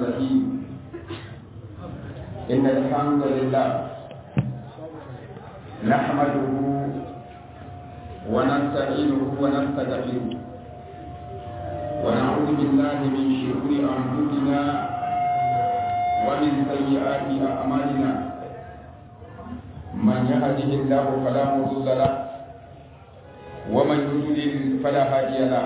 الرحيم إن الحمد لله نحمده ونستعينه ونستغفره ونعوذ بالله من شرور أنفسنا ومن سيئات أعمالنا من يهده الله فلا مضل له ومن يضلل فلا هادي له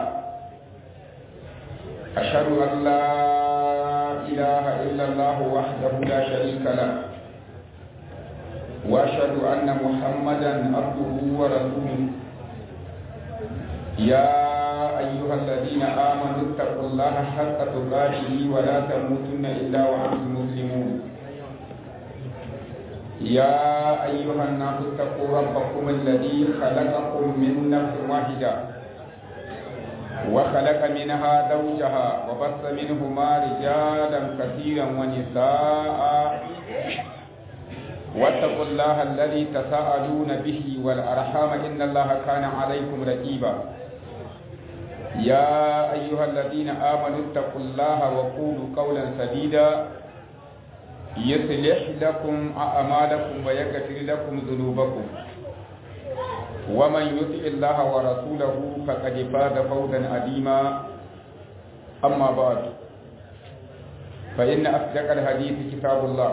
أشهد أن لا إله إلا الله وحده لا شريك له وأشهد أن محمدا عبده ورسوله يا أيها الذين آمنوا اتقوا الله حق تقاته ولا تموتن إلا وأنتم مسلمون يا أيها الناس اتقوا ربكم الذي خلقكم من نفس واحدة وخلق منها زوجها وبث منهما رجالا كثيرا ونساء واتقوا الله الذي تساءلون به والأرحام إن الله كان عليكم رقيبا يا أيها الذين آمنوا اتقوا الله وقولوا قولا سديدا يصلح لكم أعمالكم ويغفر لكم ذنوبكم ومن يطع الله ورسوله فقد فاز فوزا عظيما أما بعد فإن أصدق الحديث كتاب الله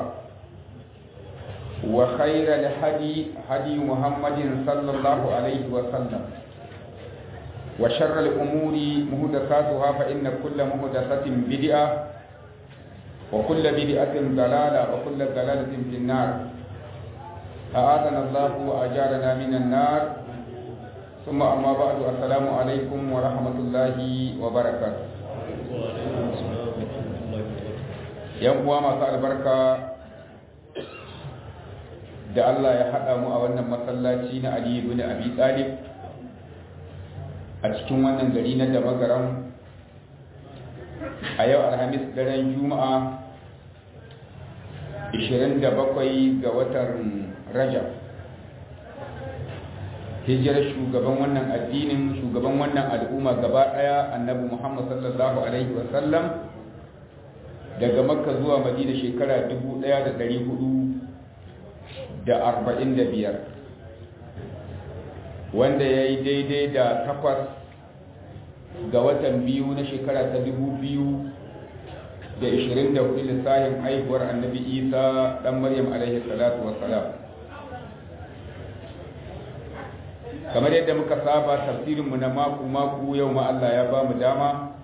وخير الهدي هدي محمد صلى الله عليه وسلم وشر الأمور مهدساتها فإن كل مهدسة بدعة وكل بدعة ضلالة وكل ضلالة في النار أعاذنا الله وأجارنا من النار ثم أما بعد السلام عليكم ورحمة الله وبركاته yan uwa masu albarka da Allah ya haɗa mu a wannan masallaci na Ali ibn Abi Talib a cikin wannan gari na Damagaram a yau Alhamis daren Juma'a 27 ga watan Rajab hijirar shugaban wannan addinin shugaban wannan al'umma gaba ɗaya annabi Muhammad sallallahu alaihi wasallam daga makka zuwa madina shekara 1445 wanda ya yi daidai da takwas ga watan biyu na shekara ta 2024 lissahin haihuwar annabi isa dan maryam alaihi salatu wassalam kamar yadda muka saba tafsirinmu na mako-mako yau ma Allah ya ba mu dama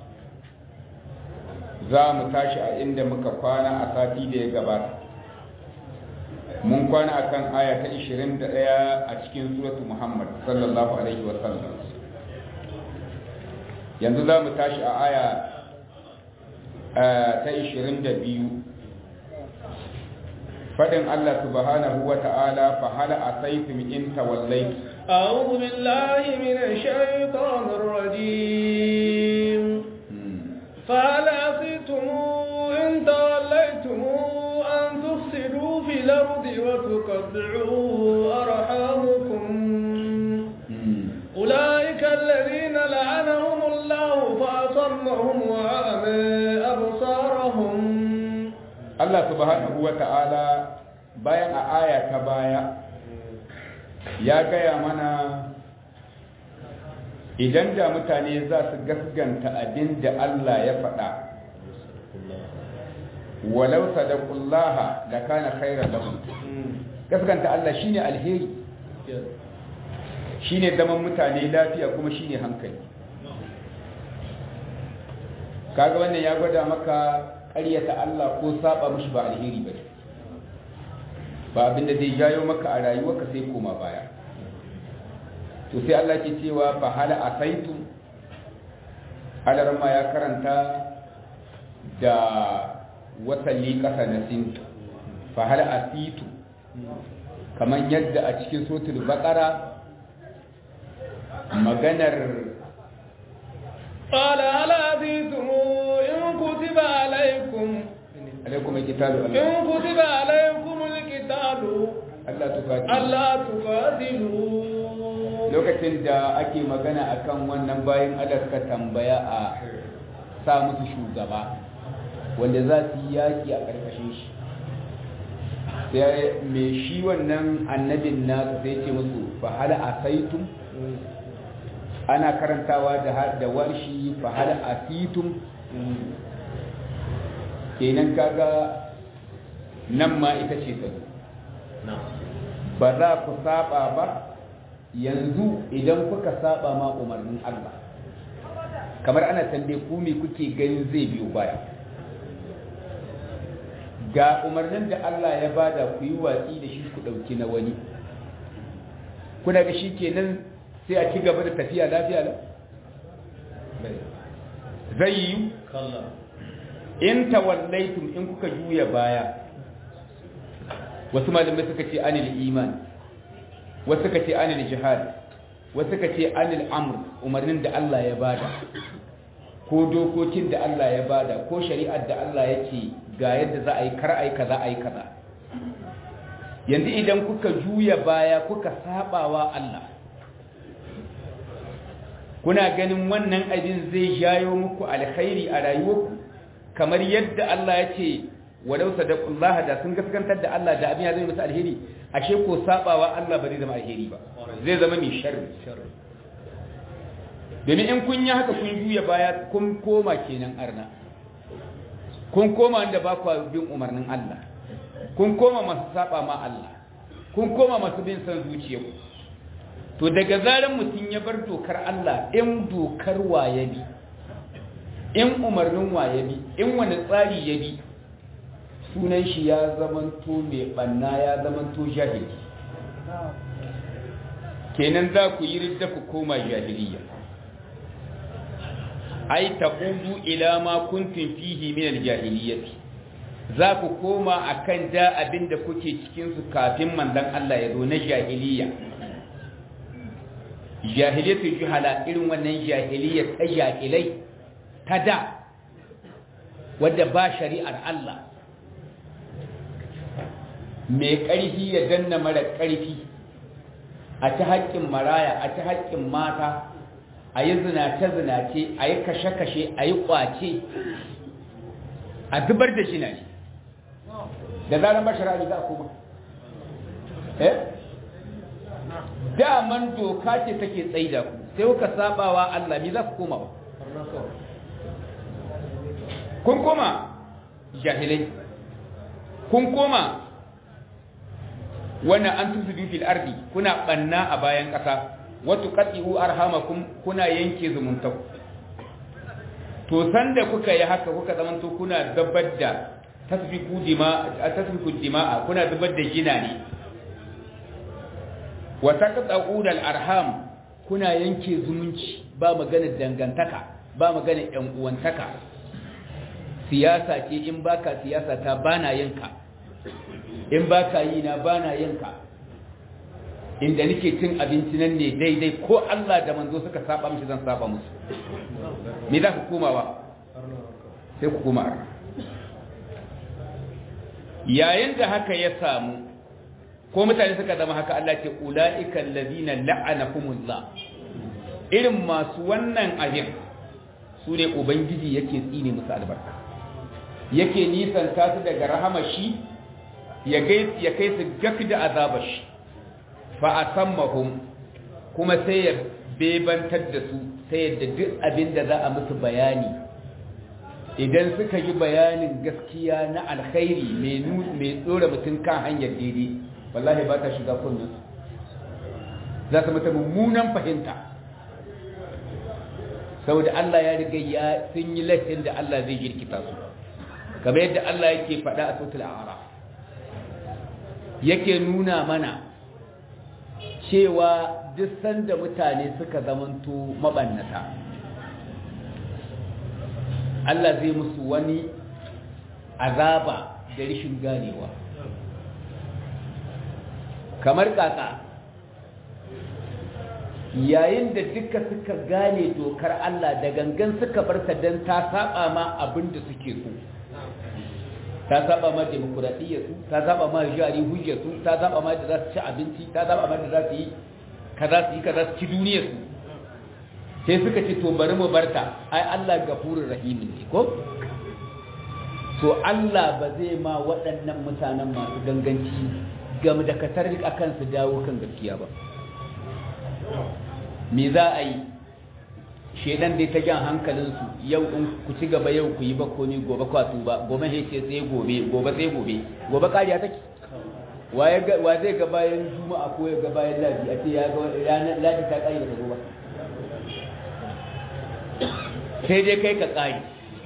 za mu tashi a inda muka kwana a sati da ya gabata mun kwana a kan aya ta 21 a cikin suratu muhammad sallallahu alaihi wasallam yanzu za mu tashi a aya ta 22 faɗin allah subhanahu wa ta'ala fa hala asaitum in tawallaitu أعوذ بالله من الشيطان الرجيم فهل عصيتم إن توليتم أن تفسدوا في الأرض وتقطعوا أرحامكم أولئك الذين لعنهم الله فأصمهم وأعمى أبصارهم الله سبحانه وتعالى bayan a aya ta baya ya gaya mana idan da mutane za su gasganta abin da Allah ya faɗa walau sadaqullaha da kana khairan lahum gasganta Allah shine alheri shine zaman mutane lafiya kuma shine hankali kaga wannan ya gwada maka ƙaryata Allah ko saba mishi ba alheri bane ba abinda zai jayo maka a rayuwarka sai koma baya to sai Allah ke cewa fa hala asaitu alarma ya karanta da wasalli kasa na sintu fa hala asitu kamar yadda a cikin sotul baqara maganar قال هل أتيتم إن كتب عليكم alaikum alkitabu إن كتب عليكم القتال Allah tukati ألا تقاتلوا lokacin da ake magana akan wannan bayan Allah suka tambaya a sa musu shugaba wanda za su yi yaƙi a ƙarƙashin shi sai mai shi wannan annabin na sai ce musu fa hal asaitum ana karantawa da da warshi fa hal asitum kenan kaga nan ma ita ce tsaro ba za ku saba ba yanzu idan kuka saba ma umarnin Allah kamar ana tambaye ku me kuke ganin zai biyo baya ga umarnin da Allah ya bada ku yi watsi da shi ku dauki na wani kuna ga shi kenan sai a ci gaba da tafiya lafiya lau zai yi in tawallaitum in kuka juya baya wasu malamai suka ce anil iman wasu suka ce anil jihad wasu suka ce anil amr umarnin da Allah ya bada ko dokokin da Allah ya bada ko shari'ar da Allah ya ce ga yadda za a yi kar a yi kaza a yi kaza yanzu idan kuka juya baya kuka sabawa Allah kuna ganin wannan abin zai jayo muku alkhairi a rayuwarku kamar yadda Allah ya ce walau sadaqullah da sun gaskantar da Allah da abin ya zama musu alheri ashe ko sabawa Allah ba zai zama alheri ba zai zama mai sharri domin in kun yi haka kun juya baya kun koma kenan arna kun koma inda ba ku bin umarnin Allah kun koma masu saba ma Allah kun koma masu bin san zuciyarku to daga zaran mutum ya bar dokar Allah in dokar waye bi in umarnin waye bi in wani tsari ya bi sunan shi ya zamanto mai banna ya zamanto jahili kenan za ku yi ridda ku koma jahiliya ai taqudu ila ma kuntum fihi min aljahiliyyati za ku koma akan da abinda kuke cikin su kafin manzon Allah ya zo na jahiliya jahiliyatu juhala irin wannan jahiliya ta jahilai ta da wadda ba shari'ar Allah mai ƙarfi ya danna mara ƙarfi a ta haƙƙin maraya a ta haƙƙin mata a yi zinace-zinace a yi kashe-kashe a yi ƙwace a zubar da shi na ne da zarar mashara za a koma eh daman doka ce take tsaida ku sai kuka sabawa Allah mi za ku koma ba kun koma jahilai kun koma wannan an tusu fil ardi kuna banna a bayan ƙasa watu qati'u arhamakum kuna yanke zumunta to sanda kuka yi haka kuka zamanto kuna dabbar da tasfiku dima tasfiku dima'a kuna zubar da gina ne wa taqta'u al arham kuna yanke zumunci ba magana dangantaka ba magana yan uwantaka siyasa ce in baka siyasa ta bana yanka in baka yi na bana yanka inda nake cin abinci nan ne daidai ko Allah da manzo suka saba mishi zan saba musu me za ku koma ba sai ku koma arna yayin da haka ya samu ko mutane suka zama haka Allah ce ulaika allazina la'anahumullah irin masu wannan abin su ne ubangiji yake tsine musu albarka yake nisan su daga rahama shi ya kai su gak da azabar shi fa a sammahum kuma sai ya bebantar da su sai yadda duk abin da za a musu bayani idan suka yi bayanin gaskiya na alkhairi mai tsora mutum kan hanyar daidai wallahi ba ta shiga kunnen za su mata mummunan fahimta saboda Allah ya riga ya sun yi laifin da Allah zai jirkita su kamar yadda Allah yake faɗa a sautul a'ara yake nuna mana cewa duk sanda mutane suka zamanto mabannata Allah zai musu wani azaba da rishin ganewa kamar kaka yayin da duka suka gane dokar Allah da gangan suka barta don ta saba ma abin da suke so ta saba ma demokuraɗiyyar su ta saba ma jari hujjar su ta saba ma da za su ci abinci ta saba ma da za su yi kaza su yi kaza su ci duniyar su sai suka ce to bari mu barta ai Allah gafurur rahimin ne ko to Allah ba zai ma waɗannan mutanen masu ganganci game da katar akan su dawo kan gaskiya ba me za a yi shedan dai ta jan hankalinsu yau in ku ci gaba yau ku yi ba ko ni gobe kwatu ba gobe sai ce sai gobe gobe sai gobe gobe kariya take wa zai ga bayan juma'a ko ya ga bayan ladi a ce ya ga ranar ladi ta kare da ba sai dai kai ka kare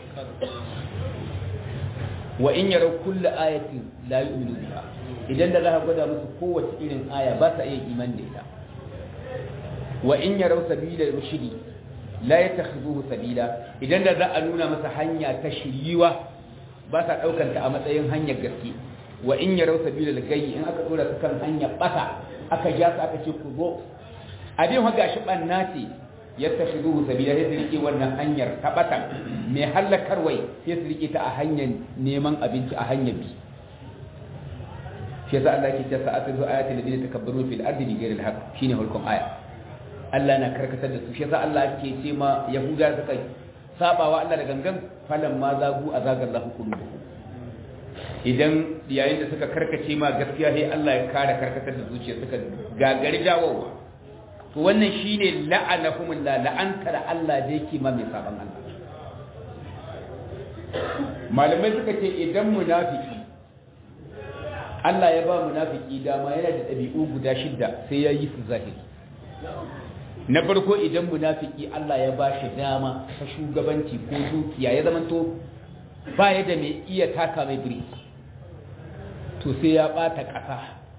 wa in yara kullu ayatin la yu'minu biha idan da za ka gwada musu kowace irin aya ba sa iya iman da ita wa in yara sabila rushdi la yattakhidhuhu sabila idan da za a nuna masa hanya ta shiriwa ba sa daukar ta a matsayin hanyar gaske wa in yara sabila lagayi in aka dora su kan hanya bata aka ja su aka ce ku zo abin haka shi banna ce yattakhidhuhu sabila sai su rike wannan hanyar ta bata mai halakarwai sai su rike ta a hanyar neman abinci a hanyar bi shi yasa Allah ke cewa sa'atu ayatul ladina takabbaru fil ardi bighayri al-haqq shine hulkum aya Allah na karkatar da su shi yasa Allah ke ce ma Yahuda suka sabawa Allah da gangan falan ma zagu azagar lahu qulubuhum idan yayin da suka karkace ma gaskiya sai Allah ya kare karkatar da zuciya suka gagari dawowa to wannan shine la'anahumullah la'anta da Allah da yake ma mai saban Allah malamai suka ce idan munafiki Allah ya ba munafiki dama yana da ɗabi'u guda shidda sai ya yi su zahiri na farko idan munafiki Allah ya ba shi dama ta shugabanci ko dukiya ya zamanto ba ya da mai iya taka mai biri to sai ya ɓata ƙasa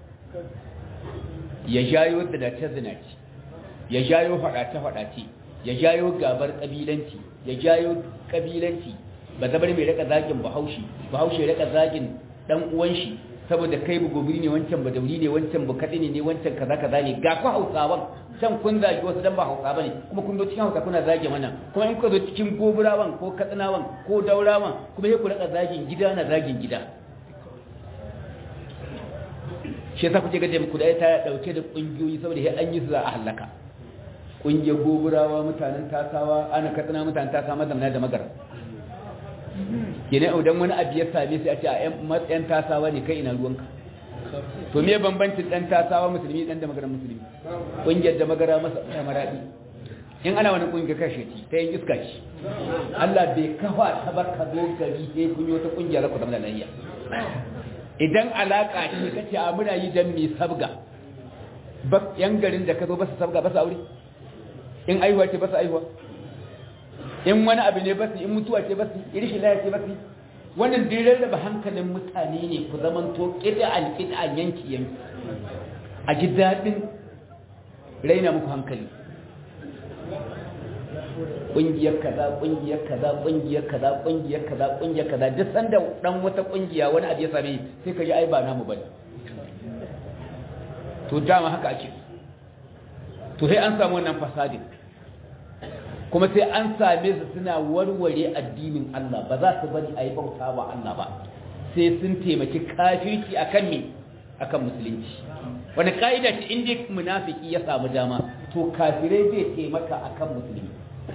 ya jayo zinace-zinace ya jayo faɗace-faɗace ya jayo gabar ƙabilanci ya jayo ƙabilanci ba zabar mai raka zagin bahaushe bahaushe raka zagin ɗan uwan shi saboda kai bu gobiri ne wancan ba dauri ne wancan bu kaɗi ne wancan kaza kaza ne ga ku hausawan can kun zagi wasu dan ba hausa bane kuma kun zo cikin hausa kuna zage mana kuma in ku zo cikin goburawan ko katsinawan ko daurawan kuma sai ku raka zagin gida na zagin gida shi yasa kuke ga ku da ta dauke da kungiyoyi saboda sai an yi su za a halaka kungiyar goburawa mutanen tasawa ana katsina mutanen tasawa mazamna da magara kenan idan wani abu ya same sai a ce a yan tasawa ne kai ina ruwanka to me bambancin dan tasawa musulmi dan da magara musulmi kungiyar da magara masa maradi in ana wani kungiyar kashe ci ta yin iska ci Allah bai kafa ta barka zo gari sai kun yi wata kungiya za ku zama da layya idan alaka ce kace a muna yi dan mi sabga ba yan garin da ka zo ba su sabga ba su aure in aihuwa ce ba su aihuwa in wani abu ne ba su in mutuwa ce ba su irishin laya ce ba su wannan dirar da ba hankalin mutane ne ku zaman to ƙida'an ƙida'an yanki yanki a ji daɗin raina muku hankali ƙungiyar kaza ƙungiyar kaza ƙungiyar kaza ƙungiyar kaza ƙungiyar kaza duk sanda dan wata ƙungiya wani abu ya same sai ka ji ai ba namu bane to dama haka ake to sai an samu wannan fasadin kuma sai an same su suna warware addinin Allah ba za su bari a yi bauta wa Allah ba sai sun taimaki kafirci akan me akan musulunci wani ka'ida ce inda munafiki ya samu dama to kafirai zai taimaka akan musulmi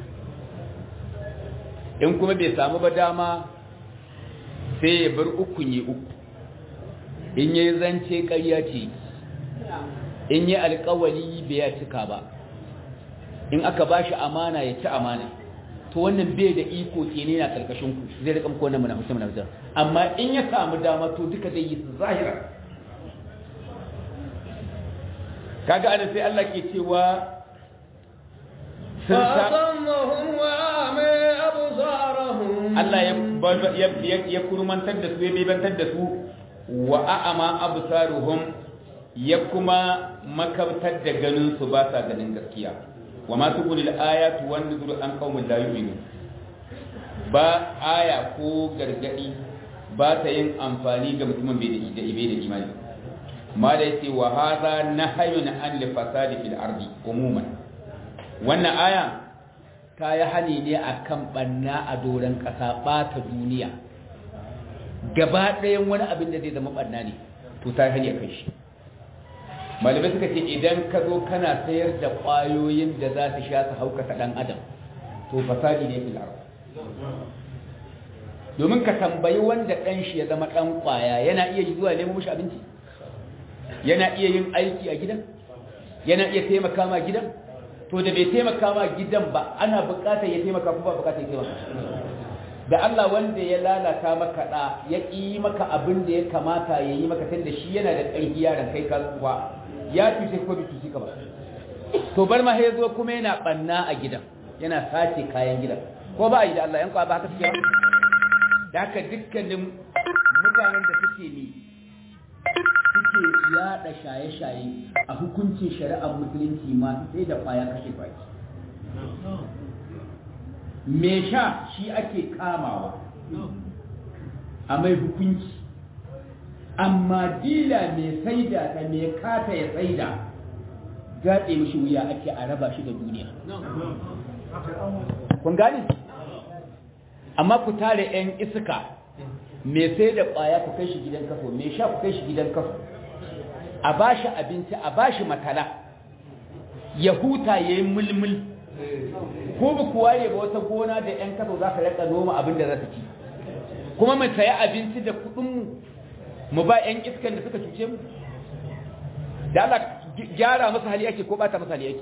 in kuma bai samu ba dama sai ya bar ukun yi uku in yi zance ƙarya ce in yi alkawali bai ya cika ba in aka ba shi amana ya ci amana to wannan bai da iko ke ne na karkashin ku zai rika muku wannan munafiki munafiki amma in ya samu dama to duka zai yi su zahira kaga ana sai Allah ke cewa sun sa Allah ya ya kurmantar da su ya bebantar da su wa a'ama absaruhum ya kuma makabtar da ganin su ba sa ganin gaskiya wa ma tugulil ayatu wan nuzur an qaumin la yu'minu ba aya ko gargadi ba ta yin amfani ga mutumin bai da ibe da imani ma da yace wa hadha nahyun an li fasadi fil ardi umuman wannan aya ta yi hani ne akan banna a doron kasa bata duniya gaba ɗayan wani abin da zai zama banna ne to ta yi hani akan shi malamai suka ce idan ka zo kana sayar da ƙwayoyin da za su sha su haukata ɗan adam to fasadi ne fil ardh domin ka tambayi wanda ɗan shi ya zama ɗan ƙwaya yana iya yi zuwa nemo mashi abinci yana iya yin aiki a gidan yana iya taimaka ma gidan to da bai taimaka ma gidan ba ana buƙatar ya taimaka kuma ba buƙatar ya taimaka da Allah wanda ya lalata maka da ya yi maka abin da ya kamata ya yi maka tunda shi yana da ƙarfi yaran kai ka kuwa ya tushe ko bai tushe ka ba to bar ma ya zo kuma yana banna a gidan yana sace kayan gidan ko ba a yi da Allah yan kwa ba haka suke ba da haka dukkanin mutanen da suke ne suke yada shaye-shaye a hukuncin shari'ar musulunci ma sai da kwaya kashe baki me sha shi ake kamawa a mai hukunci amma dila mai saida ta mai kata ya saida gaɗe mishi wuya ake a raba shi da duniya kun gani amma ku tare 'yan iska mai sai da ƙwaya ku kai shi gidan kaso mai sha ku kai shi gidan kaso a ba shi abinci a ba shi matala ya huta ya yi mulmul ko ba ku waye ba wata gona da 'yan kaso za ka raka noma abin da za ta ci kuma mu sayi abinci da kuɗinmu mu ba 'yan iskan da suka cuce mu da Allah gyara masa hali yake ko bata masa hali yake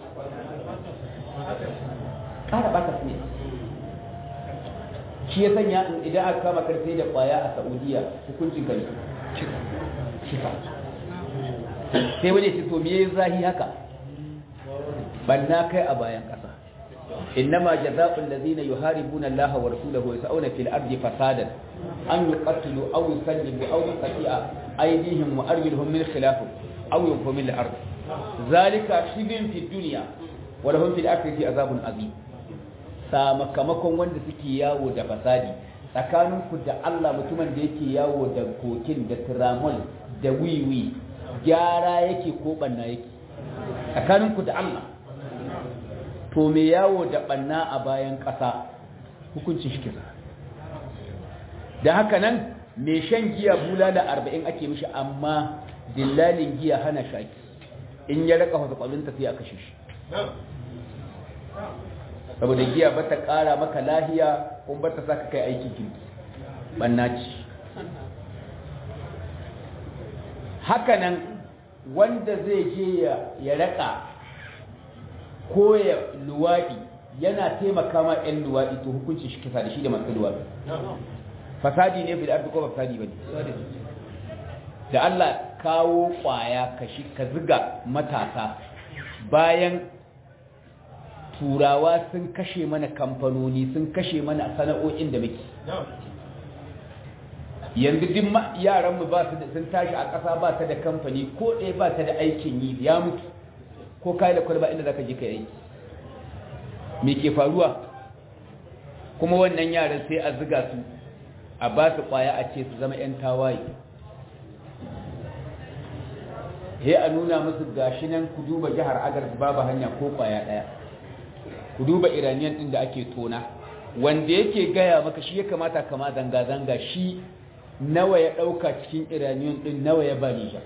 ƙara bata su ne shi ya sanya idan aka kama karfe da ƙwaya a saudiya hukuncin gari shifa sai wani ce to me zahi haka banna kai a bayan ƙasa إنما جزاء الذين يحاربون الله ورسوله ويسعون في الأرض فسادا أن يقتلوا أو يسلبوا أو يقطع أيديهم وأرجلهم من خلاف أو ينفوا من الأرض ذلك خزي في الدنيا ولهم في الآخرة عذاب عظيم sakamakon wanda suke yawo da fasadi tsakaninku da Allah mutumin da yake yawo da kokin da tiramol da wiwi gyara yake ko banna yake tsakaninku da Allah to me yawo da banna a bayan ƙasa hukuncin shi kisa da haka nan me shan giya bulala arba'in ake mishi amma dillalin giya hana shaki in ya raka wasu ƙwalinta sai a kashe shi saboda giya ba ta ƙara maka lahiya kuma ba ta sa ka kai aikin kirki banna ce hakanan wanda zai je ya raka ko ya luwaɗi yana taimaka ma 'yan luwaɗi to hukunci shi kisa da shi da masu luwaɗi fasadi ne bil ardi ko fasadi bane da Allah kawo kwaya ka shi ka ziga matasa bayan turawa sun kashe mana kamfanoni sun kashe mana sana'o'in da muke yanzu duk yaranmu ba su da sun tashi a ƙasa ba ta da kamfani ko ɗaya ba ta da aikin yi ya mutu ko kai da kwalba inda zaka je ka yi me ke faruwa kuma wannan yaran sai a ziga su a ba su kwaya a ce su zama 'yan tawaye he a nuna musu gashi nan ku duba jihar agar babu hanya ko kwaya daya ku duba iraniyan din da ake tona wanda yake gaya maka shi ya kamata kama zanga-zanga shi nawa ya dauka cikin iraniyan din nawa ya ba nijar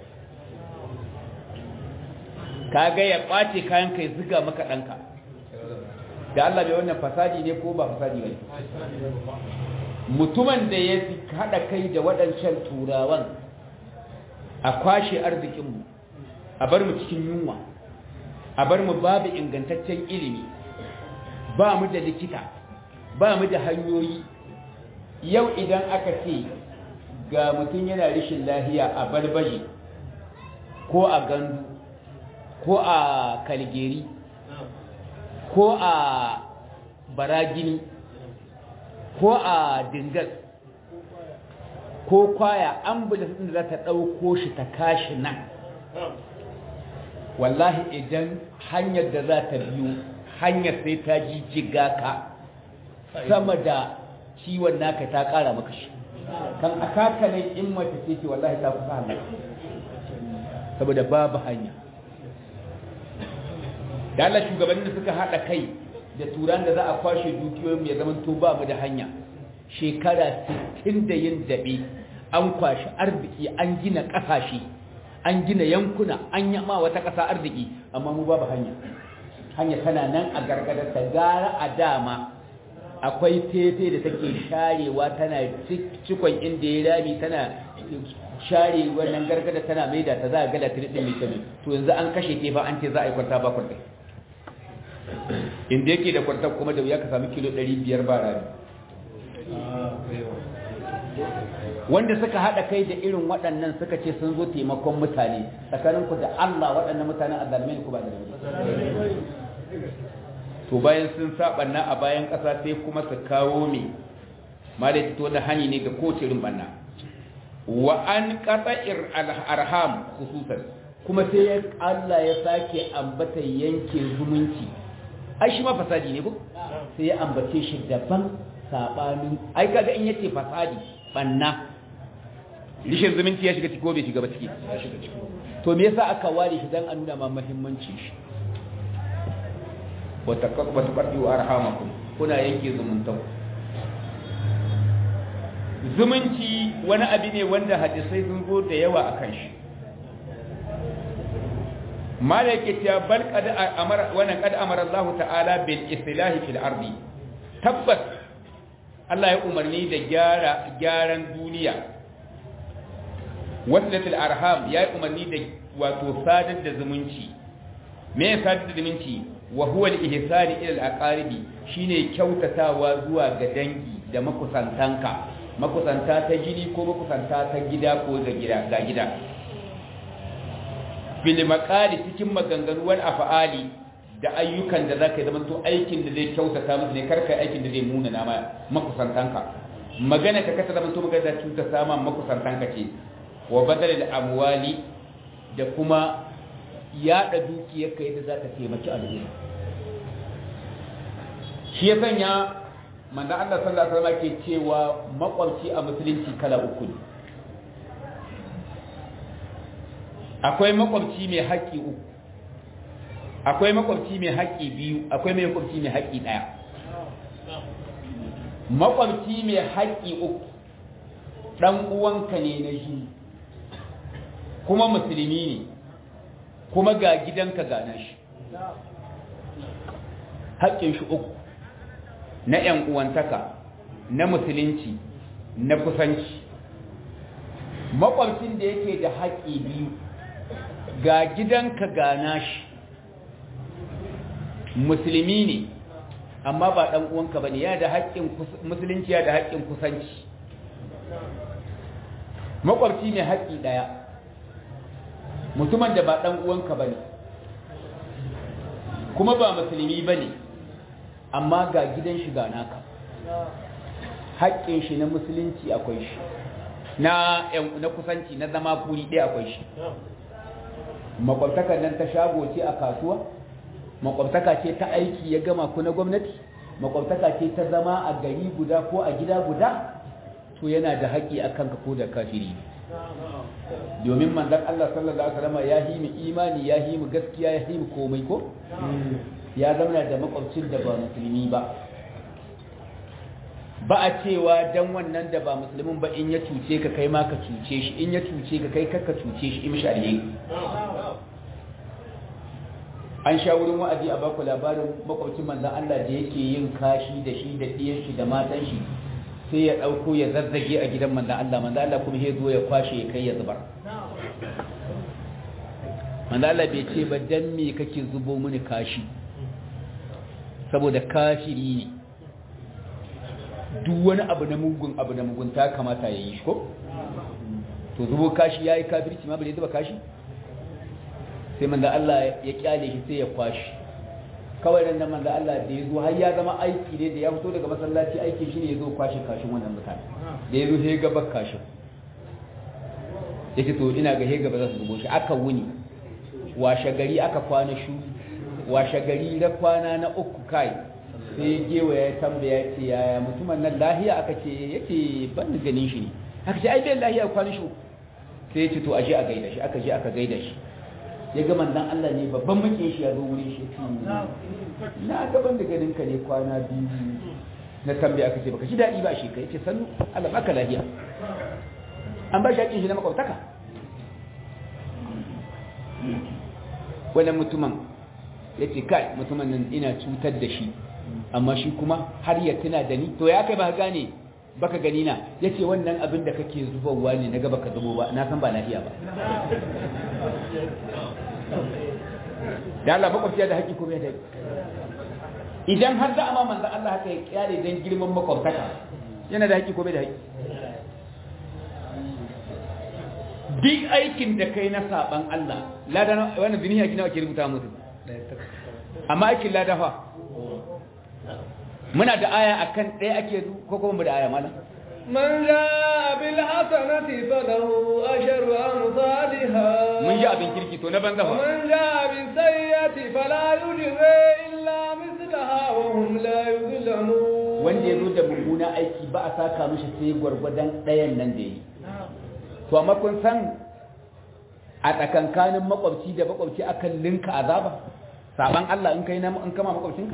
ka ga ya kwace kayan kai ziga maka danka da Allah bai wannan fasadi ne ko ba fasadi ba mutumin da ya haɗa kai da waɗancan turawan a kwashe arzikinmu a bar mu cikin yunwa a bar mu babu ingantaccen ilimi ba mu da likita ba mu da hanyoyi yau idan aka ce ga mutum yana rishin lahiya a barbaje ko a gandu ko a kalgeri ko a baragini ko a dingas ko kwaya ambulance din da za ta ɗauko shi ta kashi nan wallahi idan hanyar da za ta biyo hanyar sai ta jijjiga ka sama da ciwon naka ta ƙara maka shi kan a kakanin in mace ce ce wallahi ta kusa hannu saboda babu hanya da Allah shugabannin da suka haɗa kai da turan da za a kwashe dukiyoyin ya zama to ba mu da hanya shekara 60 da yin dabe an kwashi arziki an gina kasashe an gina yankuna an yama wata kasa arziki amma mu babu hanya hanya tana nan a gargadar ta gara a dama akwai fefe da take sharewa tana cikon inda ya rami tana share wannan gargada tana maida ta za a gala tiri din litami to yanzu an kashe tefa an ce za a yi kwanta ba kwanta inda yake da kwanta kuma da wuya ka sami kilo 500 ba rami wanda suka haɗa kai da irin waɗannan suka ce sun zo taimakon mutane tsakaninku da Allah waɗannan mutanen azalmai ku ba da to bayan sun saɓanna a bayan ƙasa sai kuma su kawo me ma da fito da hani ne ga kowace irin banna wa an qata'ir arham khususan kuma sai Allah ya sake ambata yanke zumunci ai shi ma fasadi ne ko sai ya ambace shi daban sabanin ai kaga in yace fasadi banna rishin zumunci ya shiga ciki ko bai shiga ba ciki to me yasa aka ware shi dan a nuna ma muhimmancin shi wa taqaddu arhamakum kuna yanke zumuntan zumunci wani abu ne wanda hadisai sun zo da yawa akan shi malaka ta bal qad amara wa qad amara Allah ta'ala bil islahi fil ardi tabbas Allah ya umarni da gyara gyaran duniya waslatul arham ya yi umarni da wato sadar da zumunci me ya sadar da zumunci wa huwa al-ihsani ila al-aqaribi shine kyautatawa zuwa ga dangi da makusantanka makusanta ta jini ko makusanta ta gida ko ga gida ga gida bil maqali cikin maganganu wal af'ali da ayyukan da zaka zama to aikin da zai kyautata musu ne karkai aikin da zai muna na makusantanka magana ka kasa zama to magana da cuta sama makusantanka ce wa badal al amwali da kuma yada dukiyar ka yadda zaka taimaki al'umma shi ya sanya manzo Allah sallallahu alaihi wasallam ke cewa makwabci a musulunci kala uku ne akwai makwabci mai haƙƙi uku akwai makwabci mai haƙƙi biyu akwai mai makwabci mai haƙƙi ɗaya makwabci mai haƙƙi uku ɗan uwanka ne na shi kuma musulmi ne kuma ga gidanka gana shi haƙƙin shi uku na ‘yan uwantaka na musulunci na kusanci makwabcin da yake da haƙƙi biyu ga gidanka gana shi musulmi ne amma ba ɗan uwanka ba ne ya da haƙƙin musulunci ya da haƙƙin kusanci makwabci mai haƙƙi ɗaya mutumin da ba ɗan uwanka ba ne kuma ba musulmi ba ne amma ga gidan shi ga naka haƙƙin shi na musulunci akwai shi na na kusanci na zama kuri ɗaya akwai shi makwabtakar nan ta shago ce a kasuwa makwabtaka ce ta aiki ya gama ku na gwamnati makwabtaka ce ta zama a gari guda ko a gida guda to yana da haƙƙi a kanka ko da kafiri domin manzon Allah sallallahu alaihi wasallam ya yi mu imani ya yi mu gaskiya ya yi mu komai ko ya zama da makwabcin da ba musulmi ba ba a cewa dan wannan da ba musulmin ba in ya cuce ka kai ma ka cuce shi in ya cuce ka kai kakka cuce shi in shari'a an sha wurin wa'azi a baku labarin makwabcin manzan Allah da yake yin kashi da shi da ɗiyan shi da matan shi sai ya ɗauko ya zazzage a gidan manzan Allah manzan Allah kuma ya zo ya kwashe ya kai ya zubar manzan Allah bai ce ba dan me kake zubo mini kashi saboda kafiri ne duk wani abu na mugun abu na mugunta kamata ya yi shi ko to zubo kashi ya yi kafirci ma bai zuba kashi sai manzo Allah ya kyale shi sai ya kwashi kawai nan manzo Allah da ya zo har ya zama aiki ne da ya fito daga masallaci aikin shi ne ya zo kwashe kashin wannan mutane da ya zo sai ga bak kashin yake to ina ga hega ba za su zubo shi aka wuni washe gari aka kwana shu washe gari da kwana na uku kai sai gewa ya tambaya ce yaya mutumin nan lahiya aka ce yace ban ganin shi ne aka ce ai bai lahiya kwana shu sai ya ce to aje a gaida shi aka je aka gaida shi ya ga manzan Allah ne babban makin shi ya zo wurin shi na gaban da ganin ka ne kwana biyu na tambaya aka ce baka shi daɗi ba shi kai ce sannu Allah baka lafiya an ba shi hakin shi na makwabtaka wannan mutumin ya ce kai mutumin nan ina cutar da shi amma shi kuma har ya tuna da ni to ya kai ba gane baka gani na yace wannan abin da kake zubarwa ne naga baka zubo ba na san ba lafiya ba da Allah makwabciya da haƙi kuma ya dai idan har za a ma manzan Allah haka ya kyale don girman makwabtaka yana da haƙi kuma da haƙi duk aikin da kai na saban Allah lada wannan zini haƙi nawa ke rubuta musu amma aikin lada fa muna da aya akan ɗaya ake ko kuma mu da aya malam من جاء بالحسنة فله أجر أمثالها mun ji abin kirki to na banza fa ومن جاء بالسيئة فلا يجزى إلا مثلها وهم لا يظلمون wanda ya zo da mummuna aiki ba a saka mishi sai gwargwadon ɗayan nan da yi to amma kun san a tsakankanin makwabci da makwabci akan linka azaba saban Allah in kai na in kama makwabcinka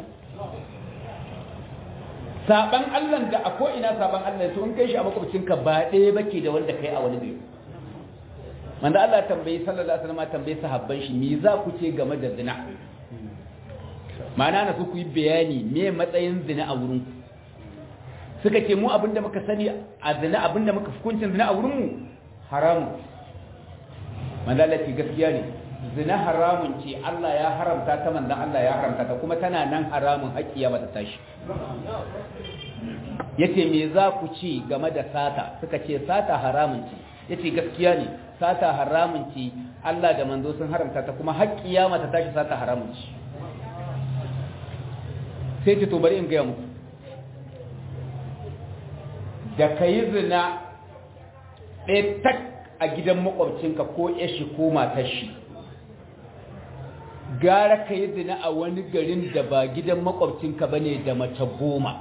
saban Allah da a ko'ina saban Allah to in kai shi a makwabcinka ba ɗaya bake da wanda kai a wani gari manzo Allah tambayi sallallahu alaihi wasallam tambayi sahabban shi me za ku ce game da zina ma'ana na su ku yi bayani me matsayin zina a wurin ku suka ce mu abinda muka sani a zina abinda muka hukuncin zina a wurin mu haramu manzo Allah ce gaskiya ne zina haramun ce Allah ya haramta ta manzon Allah ya haramta ta kuma tana nan haramun haƙiya ba ta tashi yace me za ku ci game da sata suka ce sata haramun ce yace gaskiya ne sata haramun ce Allah da manzo sun haramta ta kuma haƙiya mata tashi sata haramun ce sai ce to bari in ga muku da kayi zina ɗaya tak a gidan makwabcinka ko yashi ko matar shi gara ka yi zina a wani garin da ba gidan makwabcinka ba ne da mace goma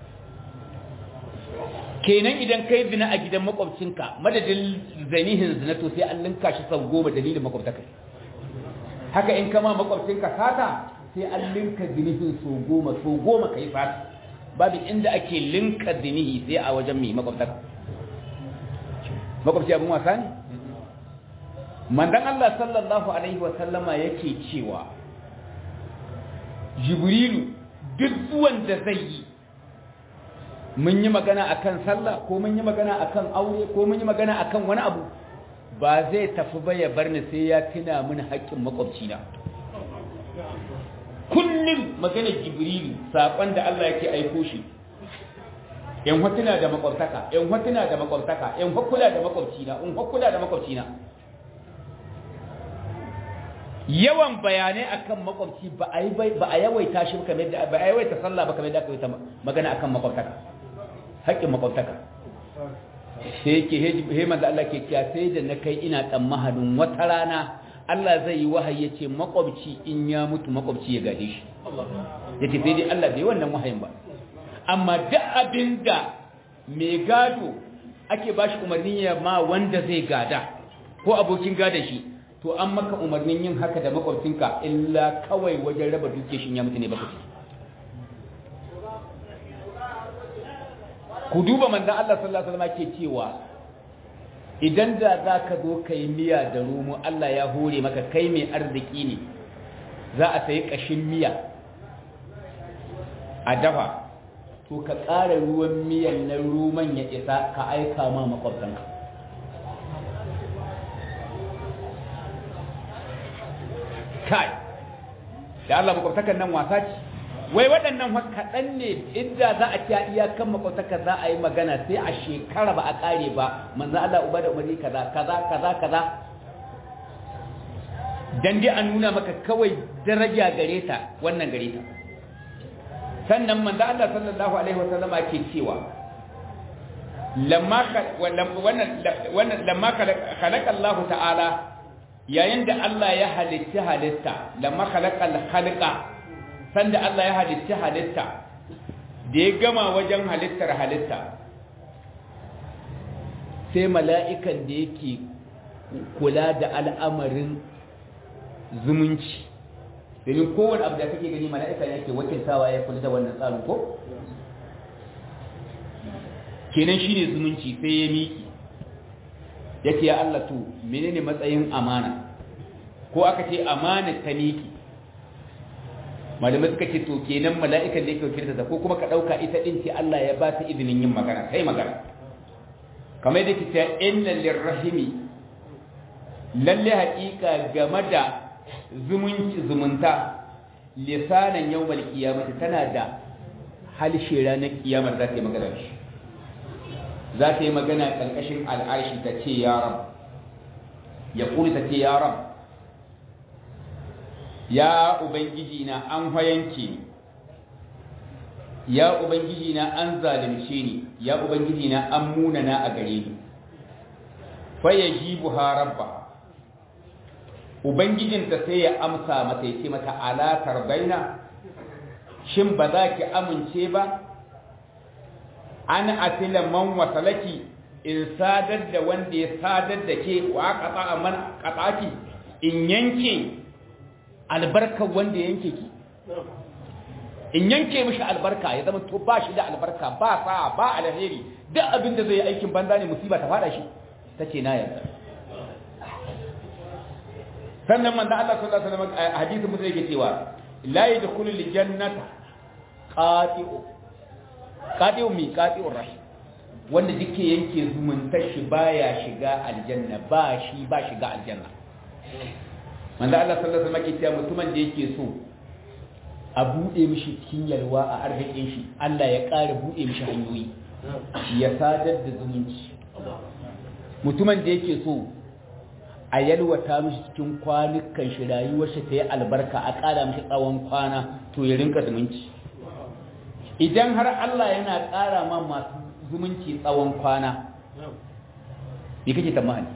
kenan idan ka yi zina a gidan makwabcinka madadin zanihin zina to sai an linka shi sau goma dalilin makwabtaka haka in kama makwabcinka sata sai an linka zinihin sau goma sau goma ka yi sata babu inda ake linka zinihi sai a wajen mai makwabtaka makwabci abin wasa ne mandan Allah sallallahu Alaihi wasallama yake cewa jibrilu duk zuwan da zai yi mun yi magana akan sallah ko mun yi magana akan aure ko mun yi magana akan wani abu ba zai tafi ba ya bar ni sai ya tuna mini haƙƙin makwabcina kullum magana jibrilu saƙon da Allah yake aiko shi in hotuna da makwabtaka in hotuna da makwabtaka in hukula da makwabcina in hukula da makwabcina yawan bayanai akan makwabci ba a yi ba a yawaita shi kamar da ba a yawaita sallah ba kamar da aka yi magana akan makwabtaka haƙƙin makwabtaka sai yake he manzo Allah ke kiya sai da na kai ina tsammanin wata rana Allah zai yi wahayi yace makwabci in ya mutu makwabci ya gade shi yace sai dai Allah bai wannan wahayin ba amma duk abin da mai gado ake ba shi umarni ya ma wanda zai gada ko abokin gada shi to an maka umarnin yin haka da makwabcinka illa kawai wajen raba duke shi ya mutu ne baka ci ku duba manzan Allah sallallahu alaihi wasallam ke cewa idan da za ka zo ka yi miya da romo Allah ya hore maka kai mai arziki ne za a sayi ƙashin miya a dafa to ka ƙara ruwan miyan na roman ya isa ka aika ma makwabtanka kai da Allah makwabtakan nan wasa ce wai waɗannan kaɗan ne inda za a ci iyakan makwabtaka za a yi magana sai a shekara ba a ƙare ba manzo Allah uba da umarni kaza kaza kaza kaza dan dai an nuna maka kawai daraja gare ta wannan gare ta sannan manzo Allah sallallahu alaihi wasallama ke cewa lamma wannan wannan lamma khalaqa Allah ta'ala yayin da Allah ya halitta halitta lamma khalaqa al-khalqa sanda Allah ya halitta halitta da ya gama wajen halittar halitta sai mala'ikan da yake kula da al'amarin zumunci domin kowane abu da kake gani mala'ika ne yake wakiltawa ya kula da wannan tsarin ko kenan shine zumunci sai ya miki yake ya Allah to menene matsayin amana ko aka ce amana ta miki malamai suka ce to kenan mala'ikan da yake wakilta ta ko kuma ka dauka ita din ce Allah ya ba ta izinin yin magana sai magana kamar yadda kita inna lirrahimi lalle haƙiƙa game da zumunci zumunta lisanan yawmal qiyamati tana da halshe ranar kiyamar za ta yi magana shi za ta yi magana ƙarƙashin al'arshi ta ce ya rab ya kuli ta ce ya rab ya ubangiji na an hayanke ni ya ubangiji na an zalunce ni ya ubangiji na an munana a gare ni fa yajibu ha rabba ubangijinta sai ya amsa mata ya ce mata ala tarbaina shin ba za ki amince ba an atila man wasalaki in sadar da wanda ya sadar da ke wa qata man qataki in yanke albarkar wanda yanke ki in yanke mishi albarka ya zama to ba shi da albarka ba sa ba alheri duk abin da zai yi aikin banza ne musiba ta fada shi tace na yarda sannan manzo Allah sallallahu alaihi wasallam hadisi mutum yake cewa la yadkhulu aljannata qati'u qati'u mi qati'ur rahim wanda duke yanke zumuntar shi baya shiga aljanna ba shi ba shiga aljanna manzo Allah sallallahu alaihi wasallam yake cewa mutumin da yake so a bude mishi cikin yalwa a arzikin shi Allah ya ƙara bude mishi hanyoyi ya sadar da zumunci mutumin da yake so a yalwata mishi cikin kwanukan shi rayuwar shi ta yi albarka a ƙara mishi tsawon kwana to ya rinka zumunci idan har Allah yana ƙara ma masu zumunci tsawon kwana me kake tamani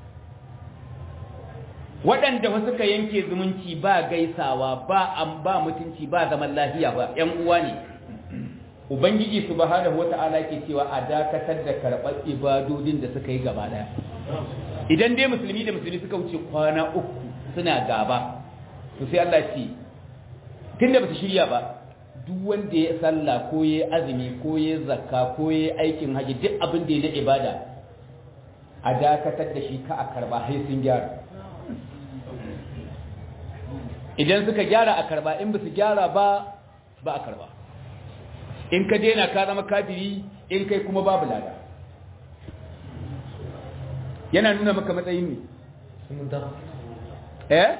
waɗanda wasu ka yanke zumunci ba gaisawa ba an ba mutunci ba zaman lafiya ba ƴan uwa ne ubangiji subhanahu wata'ala ke cewa a dakatar da karɓar ibadodin da suka yi gaba ɗaya idan dai musulmi da musulmi suka wuce kwana uku suna gaba to sai Allah ce tunda ba su shirya ba duk wanda ya sallah ko ya azumi ko ya zakka ko ya aikin haji duk abin da ya na ibada a dakatar da shi ka a karba sai sun gyara idan suka gyara a karba in ba su gyara ba ba a karba in ka daina ka zama kafiri in kai kuma babu lada yana nuna maka matsayin ne eh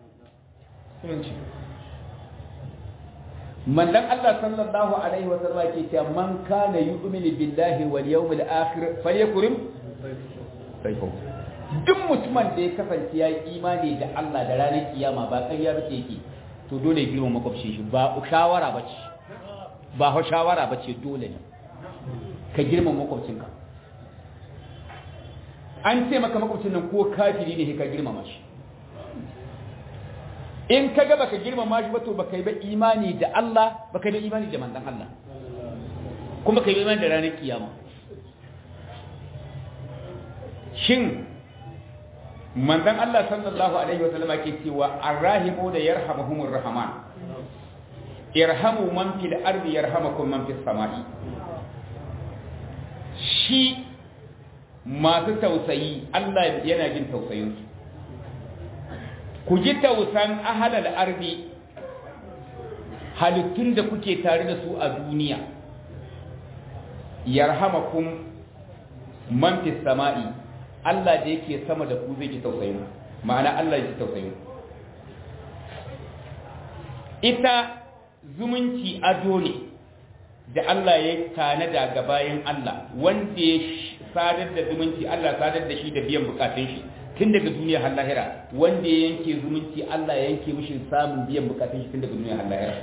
mandan Allah sallallahu alaihi wa sallam ke cewa man kana yu'minu billahi wal yawmil akhir falyakrim sayfu duk mutumin da ya kasance ya yi imani da Allah da ranar kiyama ba ƙarya ba yake to dole ya girma makwabcin shi ba shawara ba ce ba shawara ba ce dole ne ka girma makwabcinka an ce maka makwabcin nan ko kafiri ne ka girmama shi in ka ga baka girmama shi ba to baka yi ba imani da Allah baka yi ba imani da manzon Allah kuma ka yi imani da ranar kiyama shin manzon Allah sallallahu alaihi wa sallama ke cewa arrahimu da yarhamuhumur rahman irhamu man fil ardi yarhamukum man fis samai shi masu tausayi Allah yana jin tausayinsu ku ji tausan ahalal ardi halittun da kuke tare da su a duniya yarhamakum man fis sama'i Allah da yake sama da ku zai ji tausayin ma'ana Allah ya ji tausayin ita zumunci ado ne da Allah ya tanada ga bayan Allah wanda ya sadar da zumunci Allah sadar da shi da biyan bukatun shi tun daga duniya har lahira wanda ya yanke zumunci Allah ya yanke mishi samun biyan bukatun shi tun daga duniya har lahira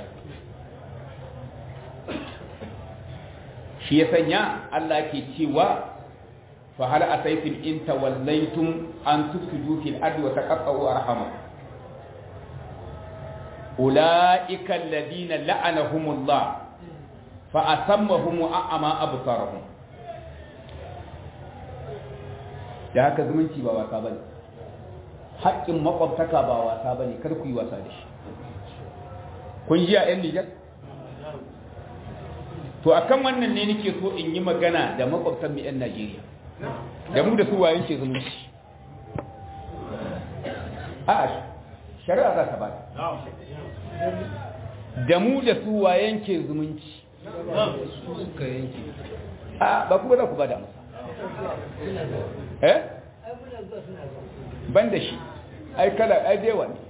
shi ya sanya Allah ke cewa fa hal asaytum in tawallaytum an tufsidu fil ardi wa taqatta'u arhamakum ulaika alladhina la'anahumullah fa asammahum a'ama absarahum da haka zumunci ba wasa bane haƙƙin makwabtaka ba wasa bane kar ku yi wasa da shi kun ji a yan Nijar to akan wannan ne nake so in yi magana da makwabtan mu yan Najeriya da mu da su wayan ke zumunci a shari'a za ta ba da mu da su wa yanke zumunci suka yanke a ba kuma za ku ba da amsa eh ban da shi ai kala ai dewa ne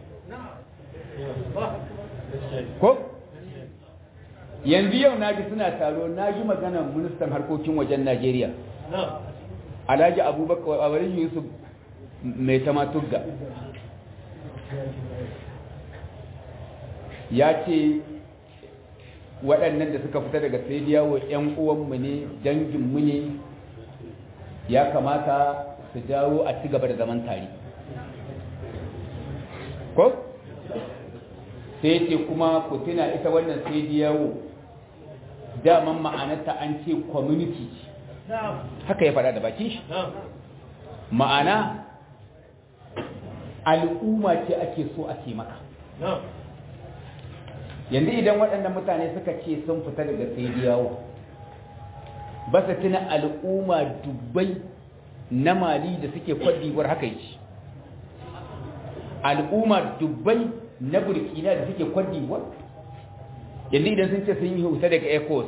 ko yanzu yau naji suna taro naji maganar ministan harkokin wajen Najeriya Alhaji Abubakar Abarin Yusuf mai tamatugga ya ce waɗannan da suka fita daga sai yawo ‘yan uwanmu ne danginmu ne ya kamata su dawo a ci gaba da zaman tare ko? sai ce kuma ku tuna ita wannan sai yawo daman ma'anarta an ce community haka ya faɗa da bakin shi ma'ana al'umma ce ake so a taimaka yanzu idan waɗannan mutane suka ce sun fita daga sai yawo ba su tuna al'umma dubbai na mali da suke kwadiwar haka yi al'umma dubbai na burkina da suke kwadiwar yanzu idan sun ce sun yi huta daga ecos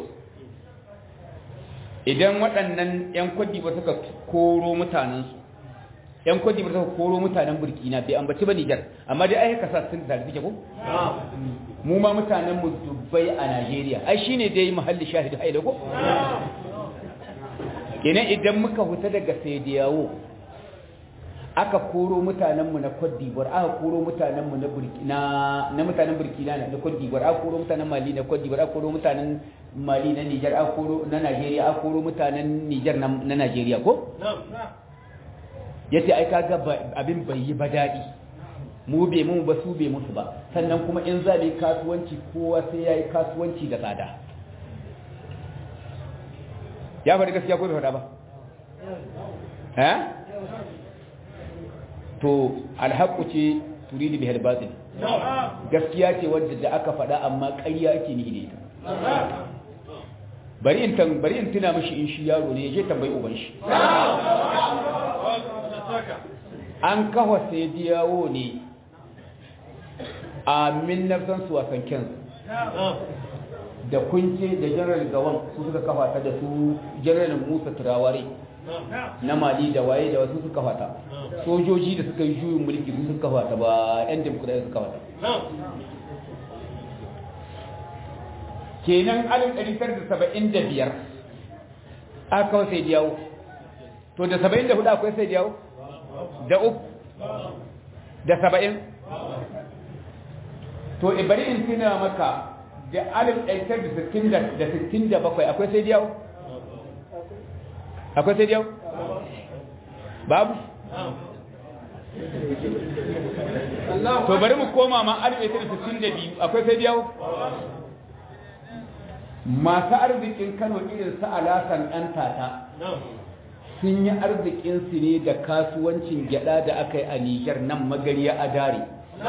idan waɗannan 'yan kwadiwar suka koro mutanensu 'yan kwadiwar suka koro mutanen burkina bai ambaci ba nijar amma dai aika sa sun da suke ko? mu ma mutanen mu dubbai a Najeriya ai shine dai mahalli shahidi haida ko kenan idan muka huta daga Sediyawo aka koro mutanen mu na Cote d'Ivoire aka koro mutanen mu na Burkina na mutanen Burkina na Cote d'Ivoire aka koro mutanen Mali na Cote d'Ivoire aka koro mutanen Mali na Niger aka koro na Najeriya aka koro mutanen Niger na Najeriya ko yace ai kaga abin bai yi ba dadi mu bai mu ba su bai musu ba sannan kuma in za mu kasuwanci kowa sai ya yi kasuwanci da tsada ya faɗi gaskiya ko bai faɗa ba eh to alhaƙu ce turidu bihal batil gaskiya ce wadda da aka faɗa amma ƙarya ake ni da ita bari in tan bari in tuna mishi in shi yaro ne je tambayi uban shi an kawo sai diyawo ne a minnafsan su wasan kyansu da kunce da general gawan su suka kafa ta da su general musa turaware na mali da waye da wasu suka kafa ta sojoji da suka yi juyin mulki su suka kafa ta ba yan demokuraɗi suka kafa ta kenan alif ɗari tara da saba'in da biyar aka kawo sai diyawo to da saba'in da hudu akwai sai diyawo da uku da saba'in to bari in tuna maka da alif ɗaitar da sittin da sittin da bakwai akwai sai diyau? akwai sai diyau? babu? to bari mu koma ma alif ɗaitar da sittin da biyu akwai sai diyau? masu arzikin kano irin su alasan ɗan tata sun yi arzikinsu ne da kasuwancin gyada da aka yi a nijar nan magariya a dare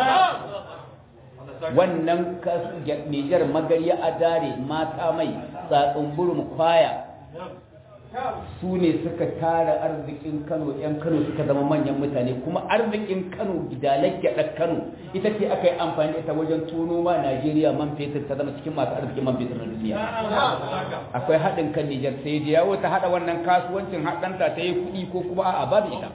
wannan Nijar magarya a dare mata mai tsatsun burin kwaya su ne suka tara arzikin Kano ‘yan Kano suka zama manyan mutane kuma arzikin Kano gidalar gyaɗar Kano ita ce aka yi amfani ita wajen tono ma Najeriya man fetur ta zama cikin masu arzikin man fetur na duniya akwai haɗin kan Nijar sai da yawo ta haɗa wannan kasuwancin haɗanta ta yi kuɗi ko kuma a babu ita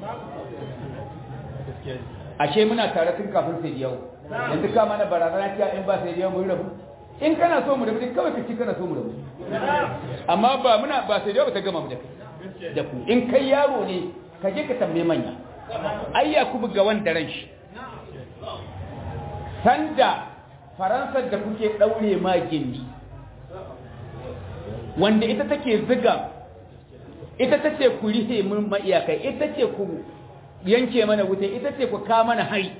ashe muna tare tun kafin sai da yawo yanzu ka mana barazana cewa in ba sai da mun rabu in kana so mu rabu kawai ka ci kana so mu rabu amma ba muna ba sai da ta gama mu da kai da ku in kai yaro ne ka je ka tambaye manya ai yakubu ga wanda ran shi sanda faransar da kuke daure ma gindi wanda ita take ziga ita tace ku rihe mun ma iyakai ita ce ku yanke mana wuta ita ce ku ka mana hari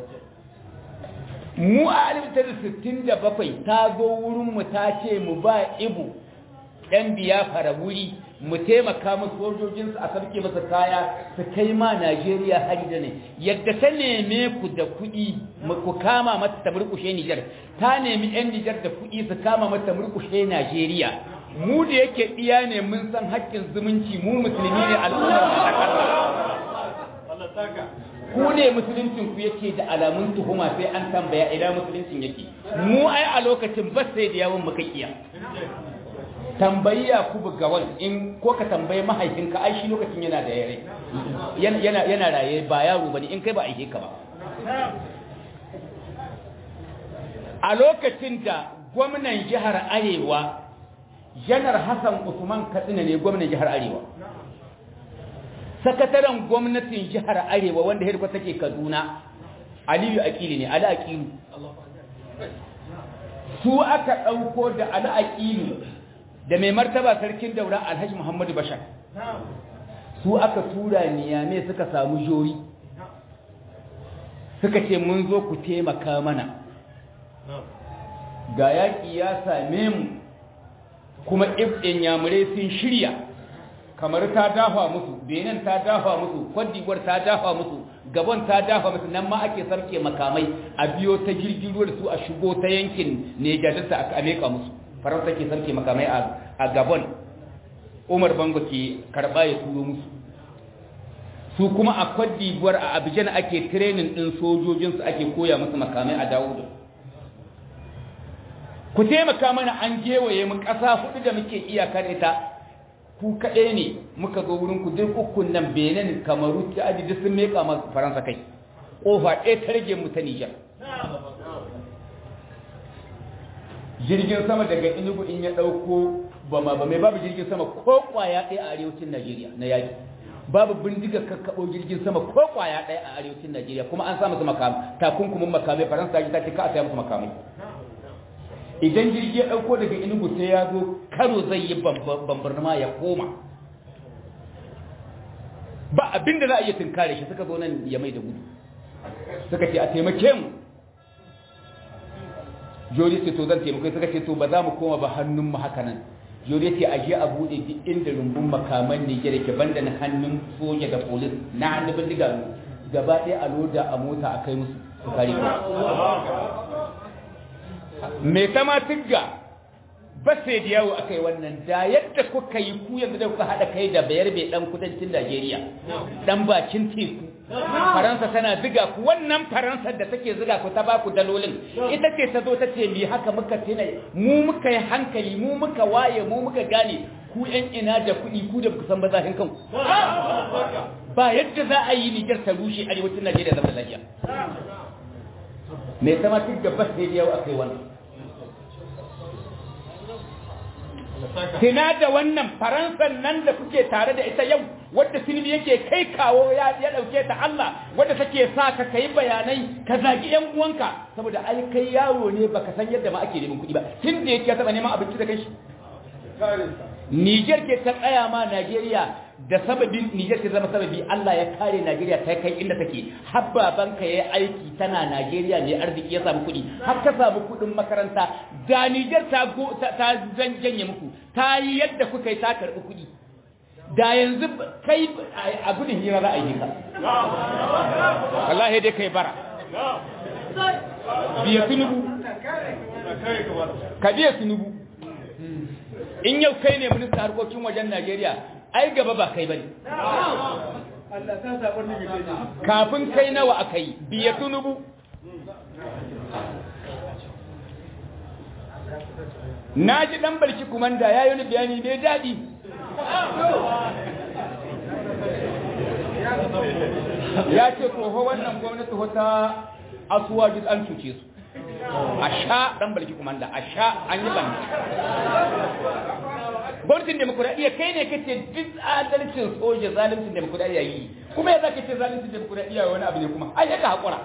mu a aliftar sittin da bakwai ta zo wurinmu ta ce mu ba ibu ɗan biya fara wuri mu taimaka musu sojojinsu a sarki masa kaya su kai ma najeriya hari da ne yadda ta neme ku da kuɗi ku kama mata ta murkushe nijar ta nemi 'yan nijar da kuɗi su kama mata murkushe najeriya mu da yake iya ne mun san haƙƙin zumunci mu musulmi ne al'ummar ku ne musuluncin ku yake da alamun tuhuma sai an tambaya idan musuluncin yake mu ai a lokacin ba sai da yawon muka kiya tambayi Yakubu Gawan in ko ka tambayi mahaifinka ai shi lokacin yana da yare yana yana raye ba yaro bane in kai ba aike ka ba a lokacin da gwamnan jihar Arewa janar Hassan Usman Katsina ne gwamnan jihar Arewa sakataren gwamnatin jihar Arewa wanda hirkwa take Kaduna Aliyu Akili ne Ali Akilu su aka dauko da Ali Akilu da mai martaba sarkin daura alhaji muhammadu bashar su aka tura niyame suka samu jori suka ce mun zo ku taimaka mana ga yaƙi ya same mu kuma ibɗin yamurai sun shirya kamar ta dafa musu benin ta dafa musu kwadigwar ta dafa musu gabon ta dafa musu nan ma ake sarke makamai a biyo ta jirgin ruwa da su a shigo ta yankin nejadarta aka ameka musu faransa ke sarke makamai a gabon umar bango ke karba ya turo musu su kuma a kwadibuwar a abijan ake trenin din sojojinsu ake koya musu makamai a dawo ku taimaka mana an gewaye mu ƙasa hudu da muke iyaka da ita ku kaɗai ne muka zo wurin ku duk ukun nan benin kamaru ta aji duk sun meka ma faransa kai ƙofa ɗaya ta rage mu ta nijar jirgin sama daga inugu in ya dauko bama ba mai babu jirgin sama ko kwaya ɗaya a arewacin najeriya na yaki babu bindiga kakkaɓo jirgin sama ko kwaya ɗaya a arewacin najeriya kuma an samu su makamai takunkumin makamai faransa ta ce ka a saya musu makamai idan jirgi ya dauko daga inugu sai ya zo karo zai yi bambarnama ya koma ba abinda za a iya tunkare shi suka zo nan ya mai da gudu suka ce a taimake mu jori ce to zan taimako suka ce to ba za mu koma ba hannun mu haka nan jori ce aje a bude duk inda rumbun makaman ne ke banda na hannun soja da polis na hannun bindiga gaba ɗaya a loda a mota a kai musu su kare ku me sama tigga ba sai da yawo akai wannan da yadda kuka yi ku yanzu da kuka haɗa kai da bayar bai dan kudancin Najeriya dan bakin teku faransa tana ziga ku wannan faransa da take ziga ku ta ba ku dalolin ita ce ta zo ta ce mi haka muka tina mu muka yi hankali mu muka waye mu muka gane ku yan ina da kuɗi ku da ku san bazahin kanku ba yadda za a yi Niger ta rushe arewacin Najeriya zama lafiya me sama duk da bas ne yau akai wannan Tina da wannan faransan nan da kuke tare da ita yau wadda silbi yake kai kawo ya ya dauke ta Allah wadda take sa ka kai bayanai ka zagi yan uwanka saboda ai kai yaro ne baka san yadda ma ake neman kuɗi ba tun da yake taba neman abinci da kanshi Niger ke ta tsaya ma Najeriya da sababin Niger ke zama sababi Allah ya kare Najeriya ta kai inda take habbaban ka yayi aiki tana Najeriya ne arziki ya samu kuɗi har ka samu kuɗin makaranta da Niger ta go ta janye muku ta yi yadda kuka yi ta karɓi kuɗi da yanzu kai a gudun hira za a yi ka wallahi dai kai bara biya tunubu ka biya tunubu in yau kai ne minista harkokin wajen Najeriya ai gaba ba kai bane kafin kai nawa aka yi biya tunubu na ji dan barki kumanda ya yi bayani mai daɗi ya ce koho wannan gwamnati wata asuwa duk an cuce su a sha dan barki kumanda a sha an yi banda gwamnatin demokuraɗiyya kai ne kace duk adalcin soja zalimcin demokuraɗiyya yi kuma ya zaka ce zalimcin demokuraɗiyya wani abu ne kuma ai ya ka haƙura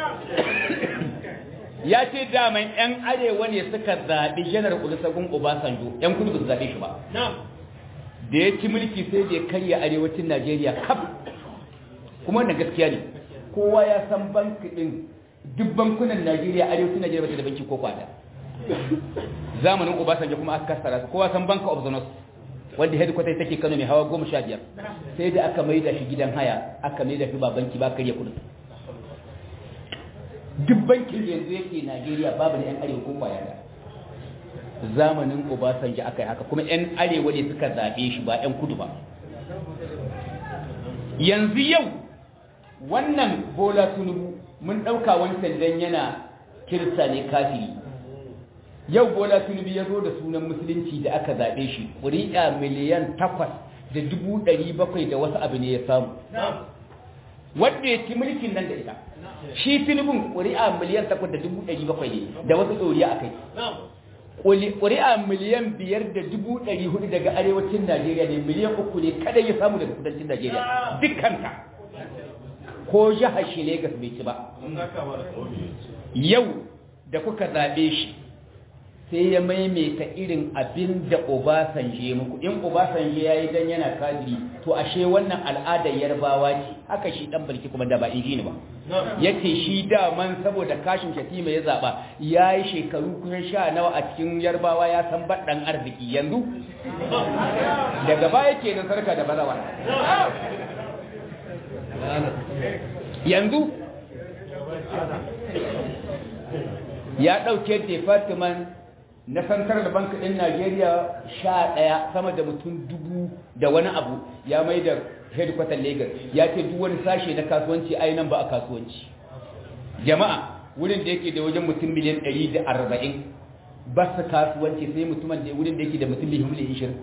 ya ce daman 'yan arewa ne suka zaɓi janar olusegun obasanjo 'yan kudu ba su zaɓe shi ba da ya ci mulki sai da ya karya arewacin najeriya kaf kuma wannan gaskiya ne kowa ya san banki ɗin duk bankunan najeriya arewacin najeriya ba ta da banki ko kwada zamanin obasanjo kuma aka kasara su kowa san banka of the north wanda headquarter take kano mai hawa goma sha biyar sai da aka maida shi gidan haya aka maida shi ba banki ba karya kudin duk bankin yanzu yake Najeriya babu da 'yan arewa ko kwaya da zamanin Obasanjo aka yi haka kuma 'yan arewa ne suka zaɓe shi ba 'yan kudu ba yanzu yau wannan bola tunubu mun ɗauka wancan dan yana kirista ne kafiri yau bola tunubu ya zo da sunan musulunci da aka zaɓe shi ƙuri'a miliyan takwas da dubu ɗari bakwai da wasu abu ne ya samu wanda ya ci mulkin nan da ita shi tunubun ƙuri'a miliyan takwas da dubu ɗari bakwai ne da wasu ɗoriya a kai ƙuri'a miliyan biyar da dubu ɗari hudu daga arewacin najeriya ne miliyan uku ne kada ya samu daga kudancin najeriya dukkanta ko jihar shi Legas bai ci ba yau da kuka zaɓe shi sai ya maimaita irin abin da Obasanjo muku in Obasanjo ya yi dan yana kadiri to ashe wannan al'adar yarbawa ce haka shi dan balki kuma da ba inji ba yace shi daman saboda kashin shatima ya zaba ya yi shekaru kusan sha nawa a cikin yarbawa ya san baɗan arziki yanzu daga baya ke nan sarka da balawa yanzu ya ɗauke department na central bank ɗin najeriya sha ɗaya sama da mutum dubu da wani abu ya mai da headquarter lagos ya ce duk wani sashe na kasuwanci a nan ba a kasuwanci jama'a wurin da yake da wajen mutum miliyan ɗari da arba'in ba su kasuwanci sai mutumin da wurin da yake da mutum miliyan ishirin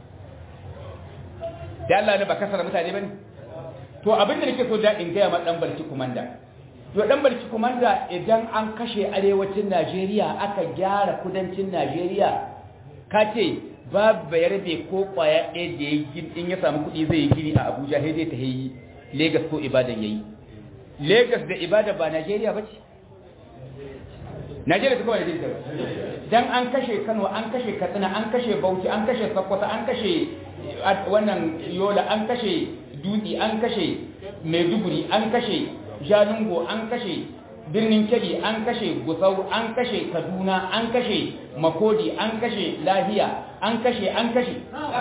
da Allah ne ba kasar mutane ba ne to abin da nake so da in gaya ma ɗan barci kumanda to dan barci kumanda idan an kashe arewacin Najeriya aka gyara kudancin Najeriya ka ce babu bayarbe ko kwaya ɗaya da ya yi in ya samu kuɗi zai yi gini a Abuja sai dai ta yi Lagos ko Ibadan yayi Lagos da Ibadan ba Najeriya ba ce Najeriya ta kuma Najeriya ba dan an kashe Kano an kashe Katsina an kashe Bauchi an kashe Sokoto an kashe wannan Yola an kashe Dutse an kashe Maiduguri an kashe Jalingo an kashe birnin Kebbi an kashe Gusau an kashe Kaduna an kashe Makodi an kashe Lahiya an kashe an kashe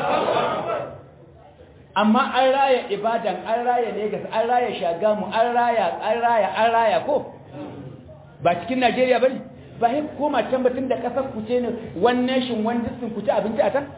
amma an raya Ibadan an raya Lagos an raya Shagamu an raya an raya an raya ko ba cikin Najeriya bane ba sai koma can batun da kasar ku ce ne one nation one district ku ci abinci a can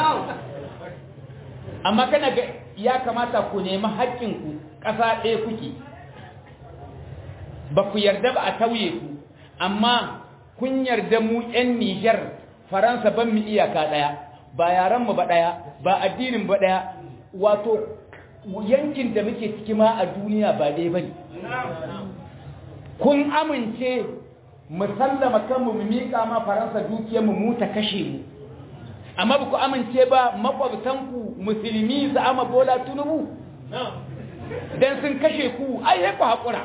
amma kana ga ya kamata ku nemi haƙƙin ku ƙasa ɗaya kuke ba ku yarda ba a tauye ku amma kun yarda mu 'yan Nijar Faransa ban mu iyaka ɗaya ba yaran mu ba ɗaya ba addinin ba ɗaya wato yankin da muke ciki ma a duniya ba dai bane kun amince mu sallama kanmu mu miƙa ma Faransa dukiyar mu mu ta kashe mu amma ba ku amince ba makwabtanku musulmi su ama bola tunubu dan sun kashe ku ai ku haƙura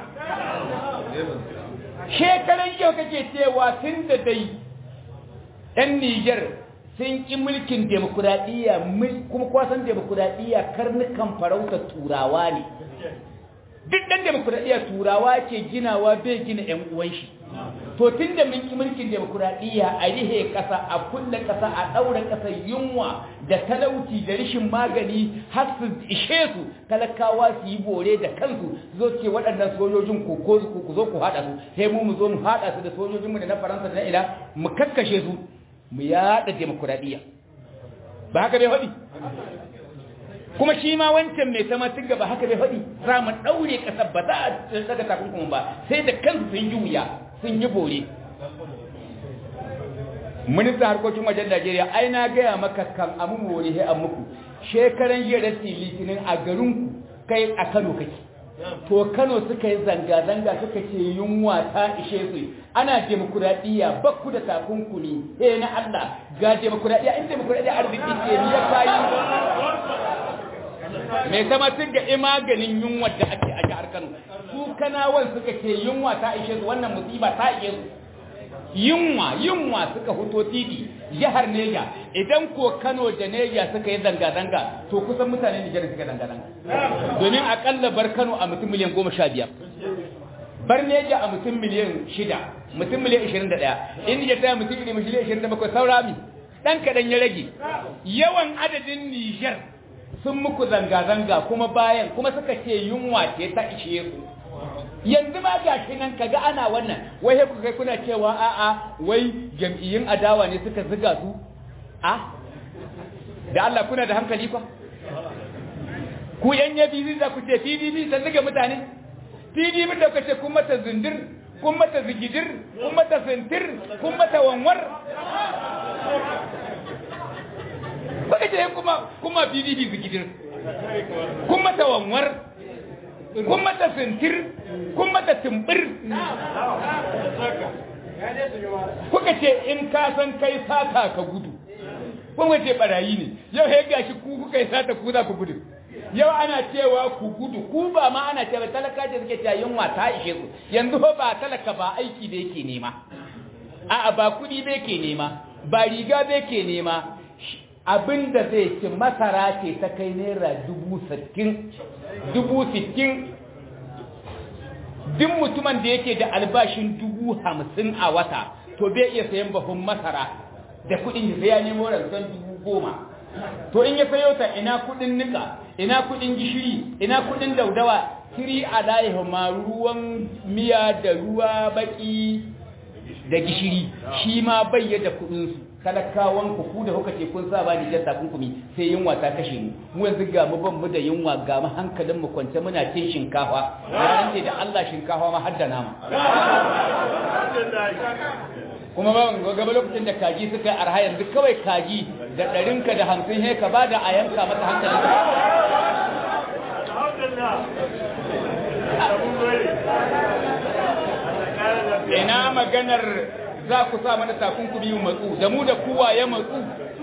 shekaran yau kake cewa tun da dai ‘yan Nijar sun ƙi mulkin demokuraɗiyya kuma kwasan demokuraɗiyya karnukan farauta turawa ne duk ɗan demokuraɗiyya turawa ke ginawa bai gina ‘yan uwan shi to tun da mun ƙi mulkin demokuraɗiyya a rihe ƙasa a kulle ƙasa a ɗaura ƙasa yunwa da talauci da rishin magani har su ishe su talakawa su yi bore da kansu zo ce waɗannan sojojin ku ko ku zo ku haɗa su sai mu mu zo mu haɗa su da sojojinmu da na faransa da na ila mu kakkashe su mu yaɗa demokuraɗiyya ba haka bai faɗi kuma shi ma wancan mai sama tun gaba haka bai faɗi za mu ɗaure ƙasar ba za a daga takunkumin ba sai da kansu sun yi wuya sun yi bore ministan harkokin wajen najeriya ai na gaya maka kan amu more he an muku shekaran jiya da litinin a garinku kai a kano kake to kano suka yi zanga-zanga suka ce yunwa ta ishe su ana demokuraɗiyya bakku da takunkumi eh na allah ga demokuraɗiyya in demokuraɗiyya arziki ce ni ya kayi mai sama tun ga imaganin yunwa da ake a jihar kano su kanawan suka ce yunwa ta ishe su wannan musiba ta ishe su yunwa yunwa suka fito titi jihar neja idan ko kano da neja suka yi zanga-zanga to kusan mutane nijar suka zanga-zanga domin akalla bar kano a mutum miliyan goma sha biyar bar neja a mutum miliyan shida mutum miliyan ishirin da ɗaya inda ta mutum miliyan ishirin da bakwai saurami ɗan kaɗan ya rage yawan adadin nijar sun muku zanga-zanga kuma bayan kuma suka ce yunwa ce ta ishe su yanzu ma ga shi nan kaga ana wannan wai ku kai kuna cewa a'a wai jam'iyyun adawa ne suka ziga su a da Allah kuna da hankali kwa ku yan yabi za ku ce PDP ta ziga mutane pdp da kace kun mata zindir kun mata zigidir kun mata sintir kun mata wanwar kuka ce kuma kuma pdp zigidir kun mata wanwar kun mata sintir kun mata timbir kuka ce in ka san kai sata ka gudu kuma ce barayi ne yau ya gashi ku kuka yi sata ku za ku gudu yau ana cewa ku gudu ku ba ma ana cewa talaka da suke cewa yunwa ta ishe su yanzu ba talaka ba aiki da yake nema a'a ba kudi da yake nema ba riga da yake nema abinda zai ci masara ce ta kai naira dubu sittin dubu sittin duk mutumin da yake da albashin dubu hamsin a wata to bai iya sayan bahun masara da kudin da sai ya nemo ransan dubu goma to in ya sayo ta ina kudin nika ina kudin gishiri ina kudin daudawa kiri a laihu ma ruwan miya da ruwa baki da gishiri shi ma bai da kudin su talakawan ku ku da kuka ce kun sa ba ni jasta kunkumi sai yunwa ta kashe mu mu yanzu ga mu ban mu da yunwa ga mu hankalin mu kwance muna cin shinkafa ran da Allah shinkafa ma har da nama kuma ba gaba lokacin da kaji suka yi arha yanzu kawai kaji da ɗarinka da hamsin he ka ba da a yanka masa hankalin ka ina maganar za ku sa mana takunkumi mu matsu da mu da kuwa ya matsu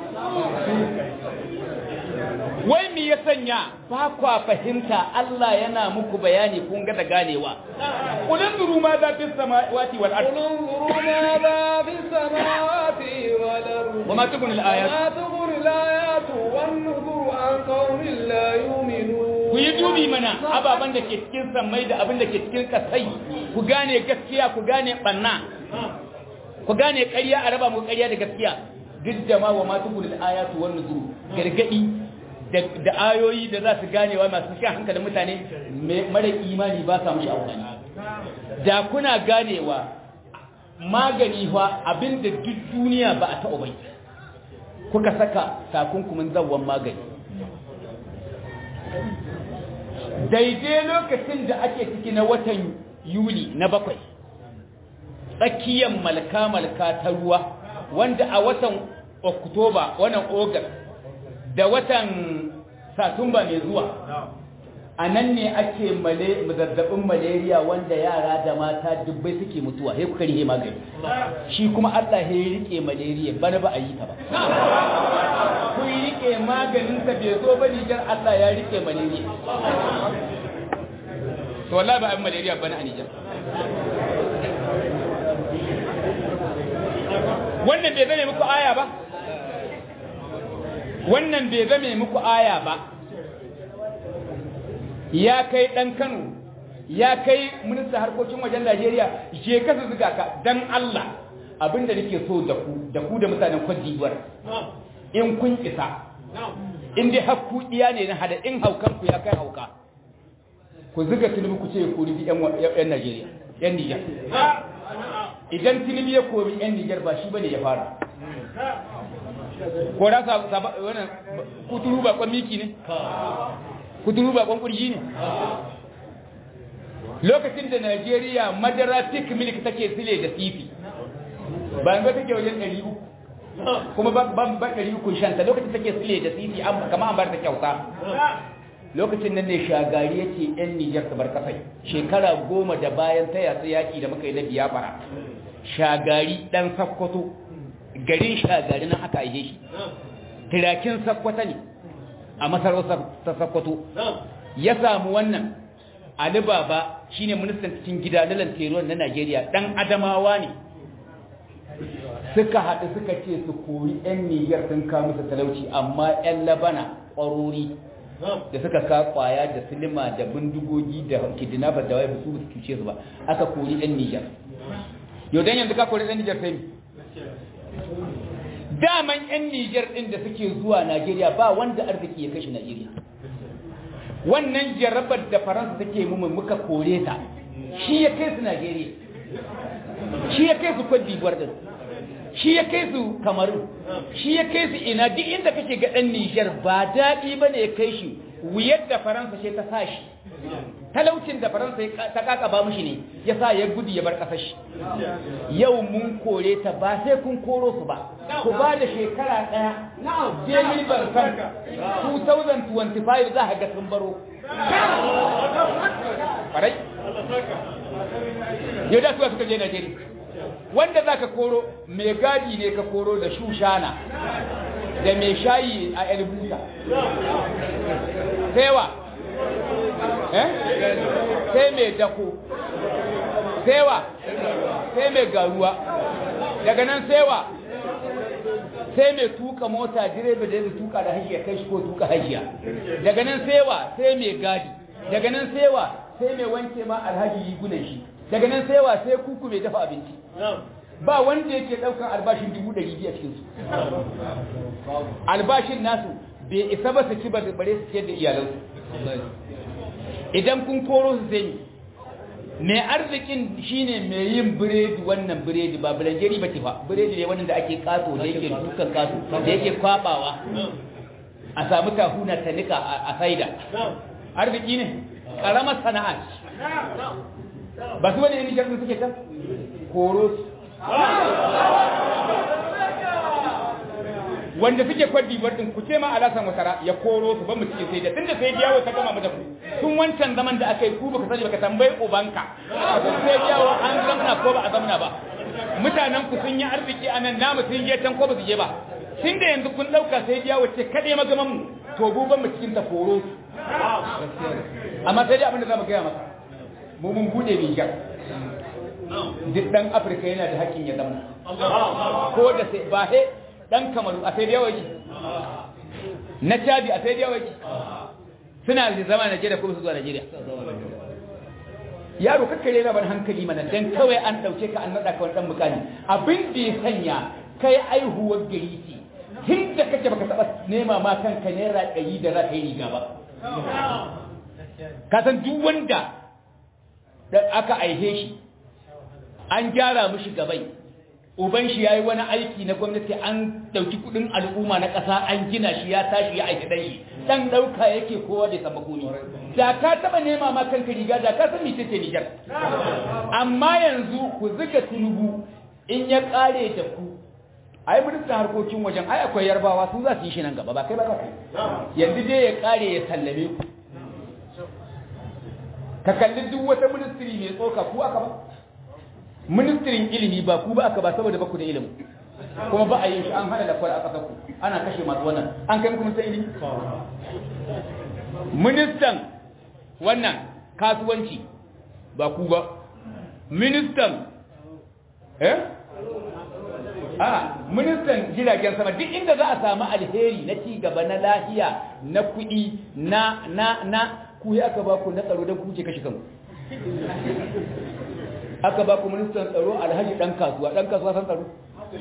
wai me ya sanya ba kwa fahimta Allah yana muku bayani kun ga da ganewa kulun duru ma za fi samawati wal ard قل انظروا ماذا في السماوات والأرض وما تغني الآيات وما تغني الآيات والنذر عن قوم لا يؤمنون ku yi dubi mana ababen da ke cikin sammai da abin da ke cikin kasai ku gane gaskiya ku gane banna ku gane ƙarya a raba mu ƙarya da gaskiya duk da ma wa ma tugul ayatu wan nuzur gargadi da ayoyi da za su gane wa masu shan hankalin mutane mara imani ba sa mushi amfani da kuna ganewa magani fa abinda duk duniya ba a taɓa bai kuka saka takunkumin zawon magani daidai lokacin da ake ciki na watan yuli na bakwai tsakiyar malka-malka ta ruwa wanda a watan oktoba wannan ogas da watan satumba mai zuwa a nan ne ake zazzabin malaria wanda yara da mata dubbai suke mutuwa sai kuka rihe magani shi kuma allah ya rike malaria bana ba a yi ta ba kun rike maganinsa bai zo ba nijar allah ya rike malaria to wallahi ba a yi malaria bana a nijar wannan bai zame muku aya ba wannan bai zame muku aya ba ya kai dan Kano ya kai minista harkokin wajen Najeriya je ka su zuga ka dan Allah abinda nake so da ku da ku da mutanen Cote d'Ivoire in kun isa in dai hakku iya ne na hada in haukan ku ya kai hauka ku zuga tilmi ku ce ku rubi yan yan Najeriya yan Niger idan tilmi ya kori yan Niger ba shi bane ya fara ko da sa wannan kuturu ba kwan miki ne kuturu ba kwan kurji ne lokacin da Najeriya madara thick milk take sile da sifi ba ga take wajen 300 kuma ba ba 300 shanta lokacin take sile da sifi kamar an bar ta kyauta lokacin nan ne shagari yake yan Nijar ta bar kasai shekara goma da bayan ta yatsa yaki da muka yi na biyafara shagari dan sakkwato garin shagari nan aka aihe shi tirakin sakkwata ne a masarautar ta sakkwato ya samu wannan Ali Baba shine ministan cikin gida na lantarki na Najeriya dan Adamawa ne suka haɗu suka ce su kori 'yan Niger sun kawo musu talauci amma 'yan Labana ƙwarori da suka ka kwaya da silima da bindigogi da kidnapper da wai su su cuce su ba aka kori 'yan Niger yau dan yanzu ka kori 'yan Niger sai daman 'yan Niger ɗin da suke zuwa Najeriya ba wanda arziki ya kashe Najeriya wannan jarabar da faransa take mu muka kore ta shi ya kai su Najeriya shi ya kai su Cote d'Ivoire din shi ya kai su Cameroon shi ya kai su ina duk inda kake ga dan Niger ba dadi bane ya kai shi wuyar da faransa ce ta sa shi talaucin da faransa ta kaka ba mushi ne ya sa ya gudu ya bar kasar shi yau mun kore ta ba sai kun koro su ba ku ba da shekara daya jemil barkan 2025 za a ga sun baro farai yau da suwa suka je najeriya wanda za ka koro mai gadi ne ka koro da shushana da mai shayi a elbuta sewa eh sai mai dako sewa sai mai garuwa daga nan sewa sai mai tuka mota direba da zai tuka da hajiya kai shi ko tuka hajiya daga nan sewa sai mai gadi daga nan sewa sai mai wanke ma alhaji rigunan shi daga nan sewa sai kuku mai dafa abinci ba wanda yake daukan albashin dubu ɗari biyu a cikinsu albashin nasu bai isa ba su ci ba da bare su ciyar da iyalansu idan kun koro su zai mai arzikin shine mai yin biredi wannan biredi ba bulanjeri ba ce fa biredi ne wannan da ake kato da yake dukan kato da yake kwabawa a samu tahuna ta nika a saida arziki ne karamar sana'a ba su wani yin jirgin suke ta koro su wanda suke kwaddi din ku ce ma alasan wasara ya koro su ban mu cikin sai da tunda sai yawo ta gama mu da ku tun wancan zaman da aka yi ku baka sani baka tambayi ubanka sai yawo an zamna ko ba a zamna ba mutanen ku sun yi arziki a nan namu sun je can ko ba su je ba tun da yanzu kun dauka sai yawo ce kade magaman mu to bu ban mu cikin ta koro su amma sai dai abin da zamu gaya maka mu mun bude rigar duk dan afirka yana da haƙƙin ya zamna ko da sai ba he dan kamaru a sai da yawa yake na chadi a sai da yawa yake suna da zama Najeriya ko su zuwa Najeriya yaro kakkare na ban hankali mana dan kawai an dauke ka an nada ka wani dan mukami abin da ya sanya kai aihuwar gari ce tun da kake baka taba nema ma kanka naira ɗari da za ka yi riga ba ka san duk wanda aka aihe shi an gyara mishi gabai uban shi yayi wani aiki na gwamnati an dauki kudin al'umma na ƙasa an gina shi ya tashi ya aiki dan shi dan dauka yake kowa da sabakuni da ka taba nema ma kanka riga da ka san mece ce Niger amma yanzu ku zuga tunubu in ya kare da ku ai ministan harkokin wajen ai akwai yarbawa su za su yi shi nan gaba ba kai ba ka kai yanzu dai ya kare ya sallame ku ka kalli duk wata ministry mai tsoka ku aka ba ministrin ilimi ba ku ba aka ba saboda ba ku da ilimi kuma ba a yin shi an hana da kwara a ƙasar ku ana kashe masu wannan an kai muku ministan ilimi ministan wannan kasuwanci ba ku ba ministan eh a ministan jiragen sama duk inda za a samu alheri na ci gaba na lahiya na kuɗi na na na ku yi aka ba ku na tsaro don ku ce kashe kanku aka ba ku ministan tsaro alhaji dan kasuwa dan kasuwa san tsaro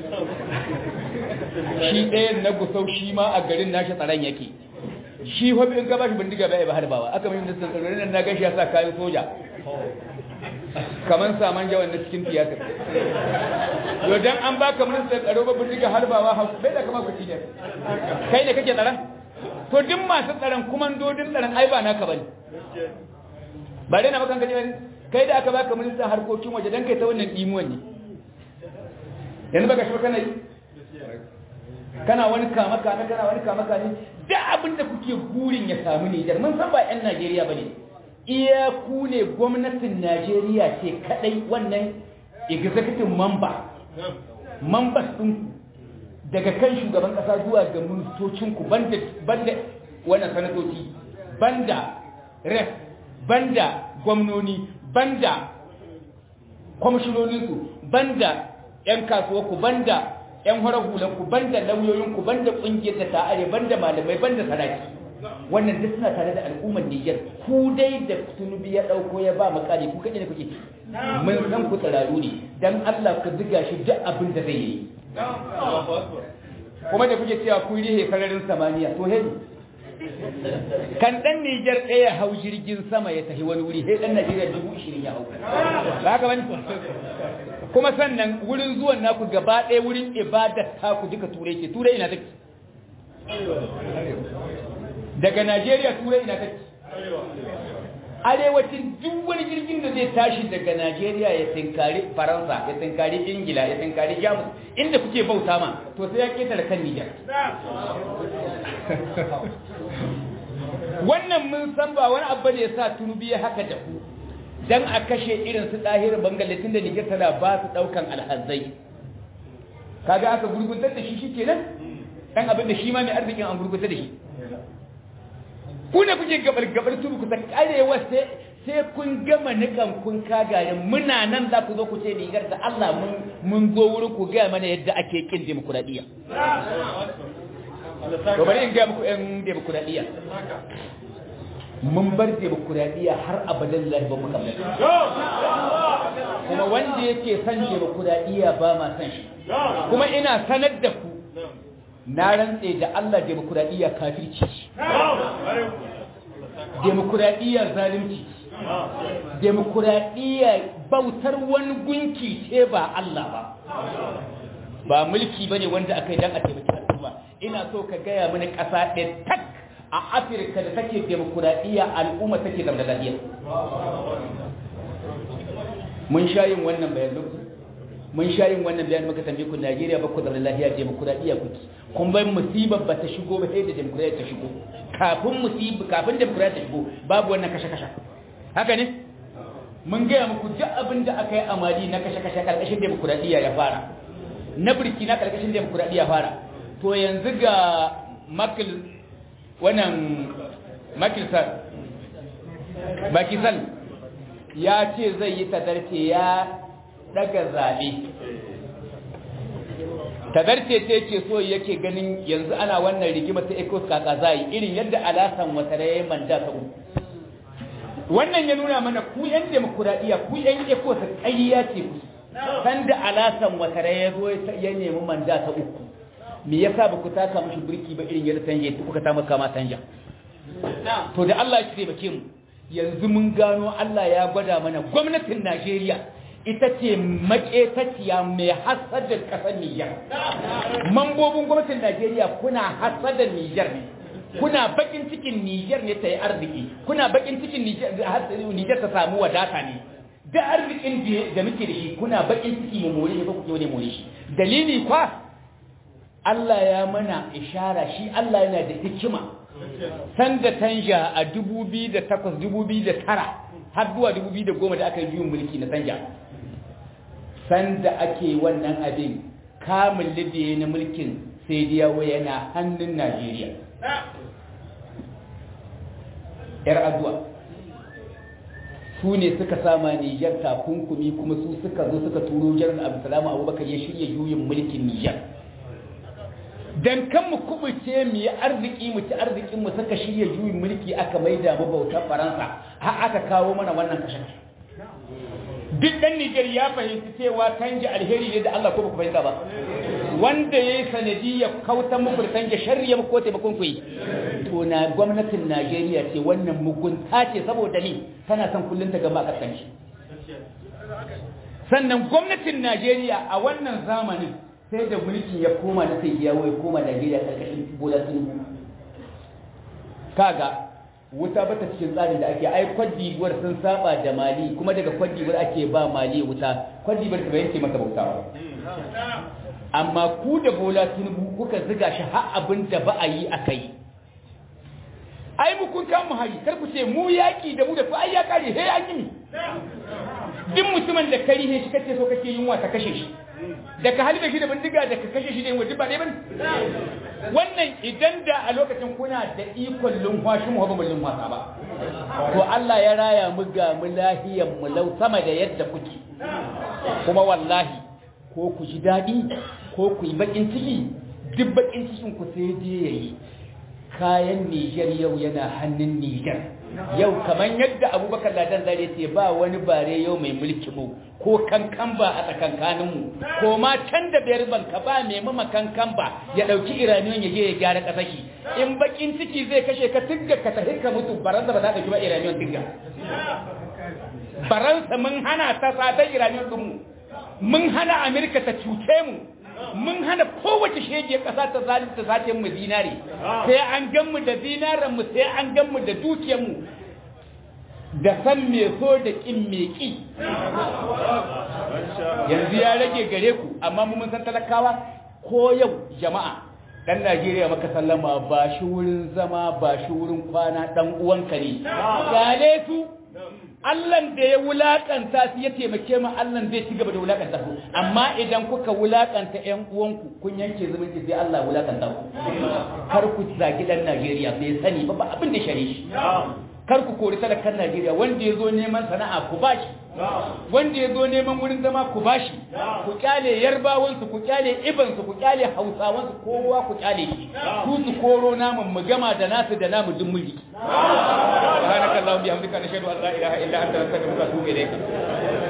shi ɗayan na gusau shi ma a garin nashi tsaron yake shi hobi in ka ba shi bindiga bai ba harbawa aka mai ministan tsaro nan na gashi ya sa kayan soja kaman saman jawan na cikin tiyatar yau dan an baka ministan tsaro ba bindiga harbawa bai da kama ku ci kai ne kake tsaron to duk masu tsaron kumandodin tsaron ai ba naka bane ba dai na makan kaje bane kai da aka baka ministan harkokin waje dan kai ta wannan imuwan ne yanzu baka shi kana yi kana wani kama kana kana wani kama kana da abin da kuke burin ya samu Nijar mun san ba ƴan Najeriya bane iya ku ne gwamnatin Najeriya ce kadai wannan executive member members din daga kan shugaban kasa zuwa ga ministocinku banda banda wannan sanatoci banda ref banda gwamnoni banda kwamishinoninsu banda 'yan kasuwarku banda 'yan horar hulanku banda lauyoyinku banda ƙungiyar da ta'are banda malamai banda saraki wannan duk suna tare da al'ummar Nijar ku dai da tunubi ya ɗauko ya ba makali ku kaɗai da kuke mun san ku tsararu ne don Allah ka ziga shi duk abin da zai yi kuma da kuke cewa kun rihe sararin samaniya to hei kan dan Nijar ɗaya hau jirgin sama ya tafi wani wuri sai dan Najeriya dubu ishirin ya hau ba haka bane kuma sannan wurin zuwan naku gaba ɗaya wurin ibadar taku duka turai ke turai ina take daga Najeriya turai ina kake arewacin duk wani jirgin da zai tashi daga Najeriya ya tinkari Faransa ya tinkari Ingila ya tinkari Jamus inda kuke bauta ma to sai ya ketare kan Niger wannan mun san ba wani abu ne yasa tunubi ya haka da ku dan a kashe irin su dahir bangalatin da Niger tana ba su daukan alhazai kaga aka gurguntar da shi shikenan dan abin da shi ma mai arzikin an gurguntar da shi ku ne kuke gabar gabar tudu ku ta karewa sai sai kun gama nikan kun kagayen muna nan za ku zo ku ce rigar da Allah mun mun zo wurin ku ga mana yadda ake kin demokradiya to bari in ga muku ɗan demokradiya mun bar demokradiya har abadan lahi ba mu kamar kuma wanda yake son demokradiya ba ma san shi kuma ina sanar da ku na rantse da Allah demokradiya kafirci demokradiya zalunci demokradiya bautar wani gunki ce ba Allah ba ba mulki bane wanda aka yi dan a taimaki al'umma ina so ka gaya mini ƙasa ɗaya tak a Afirka da take demokradiya al'umma take zama lafiya mun sha yin wannan bayan lokaci mun sha yin wannan bayan muka tambaye ku Najeriya ba ku da lafiya demokradiya kuke kun bai musibar ba ta shigo ba sai da demokradiya ta shigo kafin musibar kafin demokradiya ta shigo babu wannan kashe-kashe haka ne mun gaya muku duk abin da aka yi amali na kashe-kashe karkashin demokradiya ya fara na birki na karkashin demokradiya fara to yanzu ga makil wannan makilsar bakisal ya ce zai yi tadarce ya daga zaɓe tadarce ce ce so yake ganin yanzu ana wannan rigima ta ecos kaka zai irin yadda alasan watare ya manda ta uku wannan ya nuna mana ku yan demokuraɗiyya ku yan ecos ƙayya ce ku sanda alasan watare ya zo ya nemi manda ta uku me yasa ba ku taka mashi birki ba irin yadda tanje kuka ta maka ma tanja to da Allah ya taimake mu yanzu mun gano Allah ya gwada mana gwamnatin Najeriya ita ce maƙetaciya mai hasadar ƙasar Nijar. Mambobin gwamnatin Najeriya kuna hasadar Nijar ne, kuna bakin cikin Nijar ne ta yi arziki, kuna bakin cikin Nijar ta samu wadata ne. Da arzikin da muke da shi kuna bakin ciki mu more shi ko kuke wani more shi. Dalili kwa Allah ya mana ishara shi Allah yana da hikima. Sanda tanja a 2008-2009 har zuwa 2010 da aka yi biyun mulki na tanja. sanda ake wannan abin kamun libya na mulkin sai diyawo yana hannun najeriya yar aduwa su ne suka sama nijar takunkumi kuma su suka zo suka turo jarar abdulsalamu abubakar ya shirya juyin mulkin nijar dan kan mu kubuce mu yi arziki mu ci arzikin mu suka shirya juyin mulki aka maida mu bautar faransa har aka kawo mana wannan kashe duk ɗan Nijar ya fahimci cewa canja alheri ne da Allah ko ba ku fahimta ba wanda ya yi sanadiyya kautan muku da canja sharri ya ko taimakon ku yi to na gwamnatin Najeriya ce wannan mugunta ce saboda ni tana son kullum ta gama kasance sannan gwamnatin Najeriya a wannan zamanin sai da mulkin ya koma na sai yawo ya koma Najeriya karkashin Bola Tinubu kaga wuta bata cikin tsarin da ake ai kwadibuwar sun saba da mali kuma daga kwadibuwar ake ba mali wuta kwadibuwar ta bayan ce masa bauta ba amma ku da bola tinubu kuka ziga shi har abin da ba a yi aka yi ai mu kun kama hari kar ku ce mu yaki da mu da ku ai ya kare he an yi duk mutumin da kari he shi kace so kake yunwa ta kashe shi da ka halbe shi da bindiga da ka kashe shi da yunwa duk ba dai bane wannan idan da a lokacin kuna da ikon lumfashi mu ba mu lumfasa ba to Allah ya raya mu ga mu lahiyan mu lau sama da yadda kuke kuma wallahi ko ku ji dadi ko ku yi bakin ciki duk bakin cikin ku sai dai yayi kayan Niger yau yana hannun Niger yau kaman yadda Abubakar Ladan zare ce ba wani bare yau mai mulki mu ko kankan ba a tsakankanin mu ko ma can da biyar banka ba mai mama kankan ba ya dauki iraniyon ya je ya gyara kasaki in bakin ciki zai kashe ka tigga ka tafi ka mutu baransa ba za ta ki ba iraniyon tigga baransa mun hana ta satan iraniyon din mu mun hana amerika ta cuce mu mun hana kowace shege ƙasa ta zalunta sace mu zinare sai an gan mu da zinaren mu sai an gan mu da dukiyar mu da san me so da kin me ki yanzu ya rage gare ku amma mu mun san talakawa ko yau jama'a dan Najeriya maka sallama ba shi wurin zama ba shi wurin kwana dan uwanka ne gale su Allahn da ya wulakanta su ya taimake mu Allahn zai ci gaba da wulakanta su amma idan kuka wulakanta ƴan uwanku kun yanke zumunci sai Allah wulakanta ku kar ku zagi dan Najeriya bai sani ba ba abin da shari shi kar ku kori talakan Najeriya wanda ya zo neman sana'a ku bashi wanda ya zo neman wurin zama ku bashi ku kyale yarbawansu ku kyale ibansu ku kyale hausawansu kowa ku kyale shi ku su koro namun mu gama da nasu da namu dun mulki subhanakallahumma bihamdika nashhadu an la ilaha illa anta nastaghfiruka wa atubu ilayk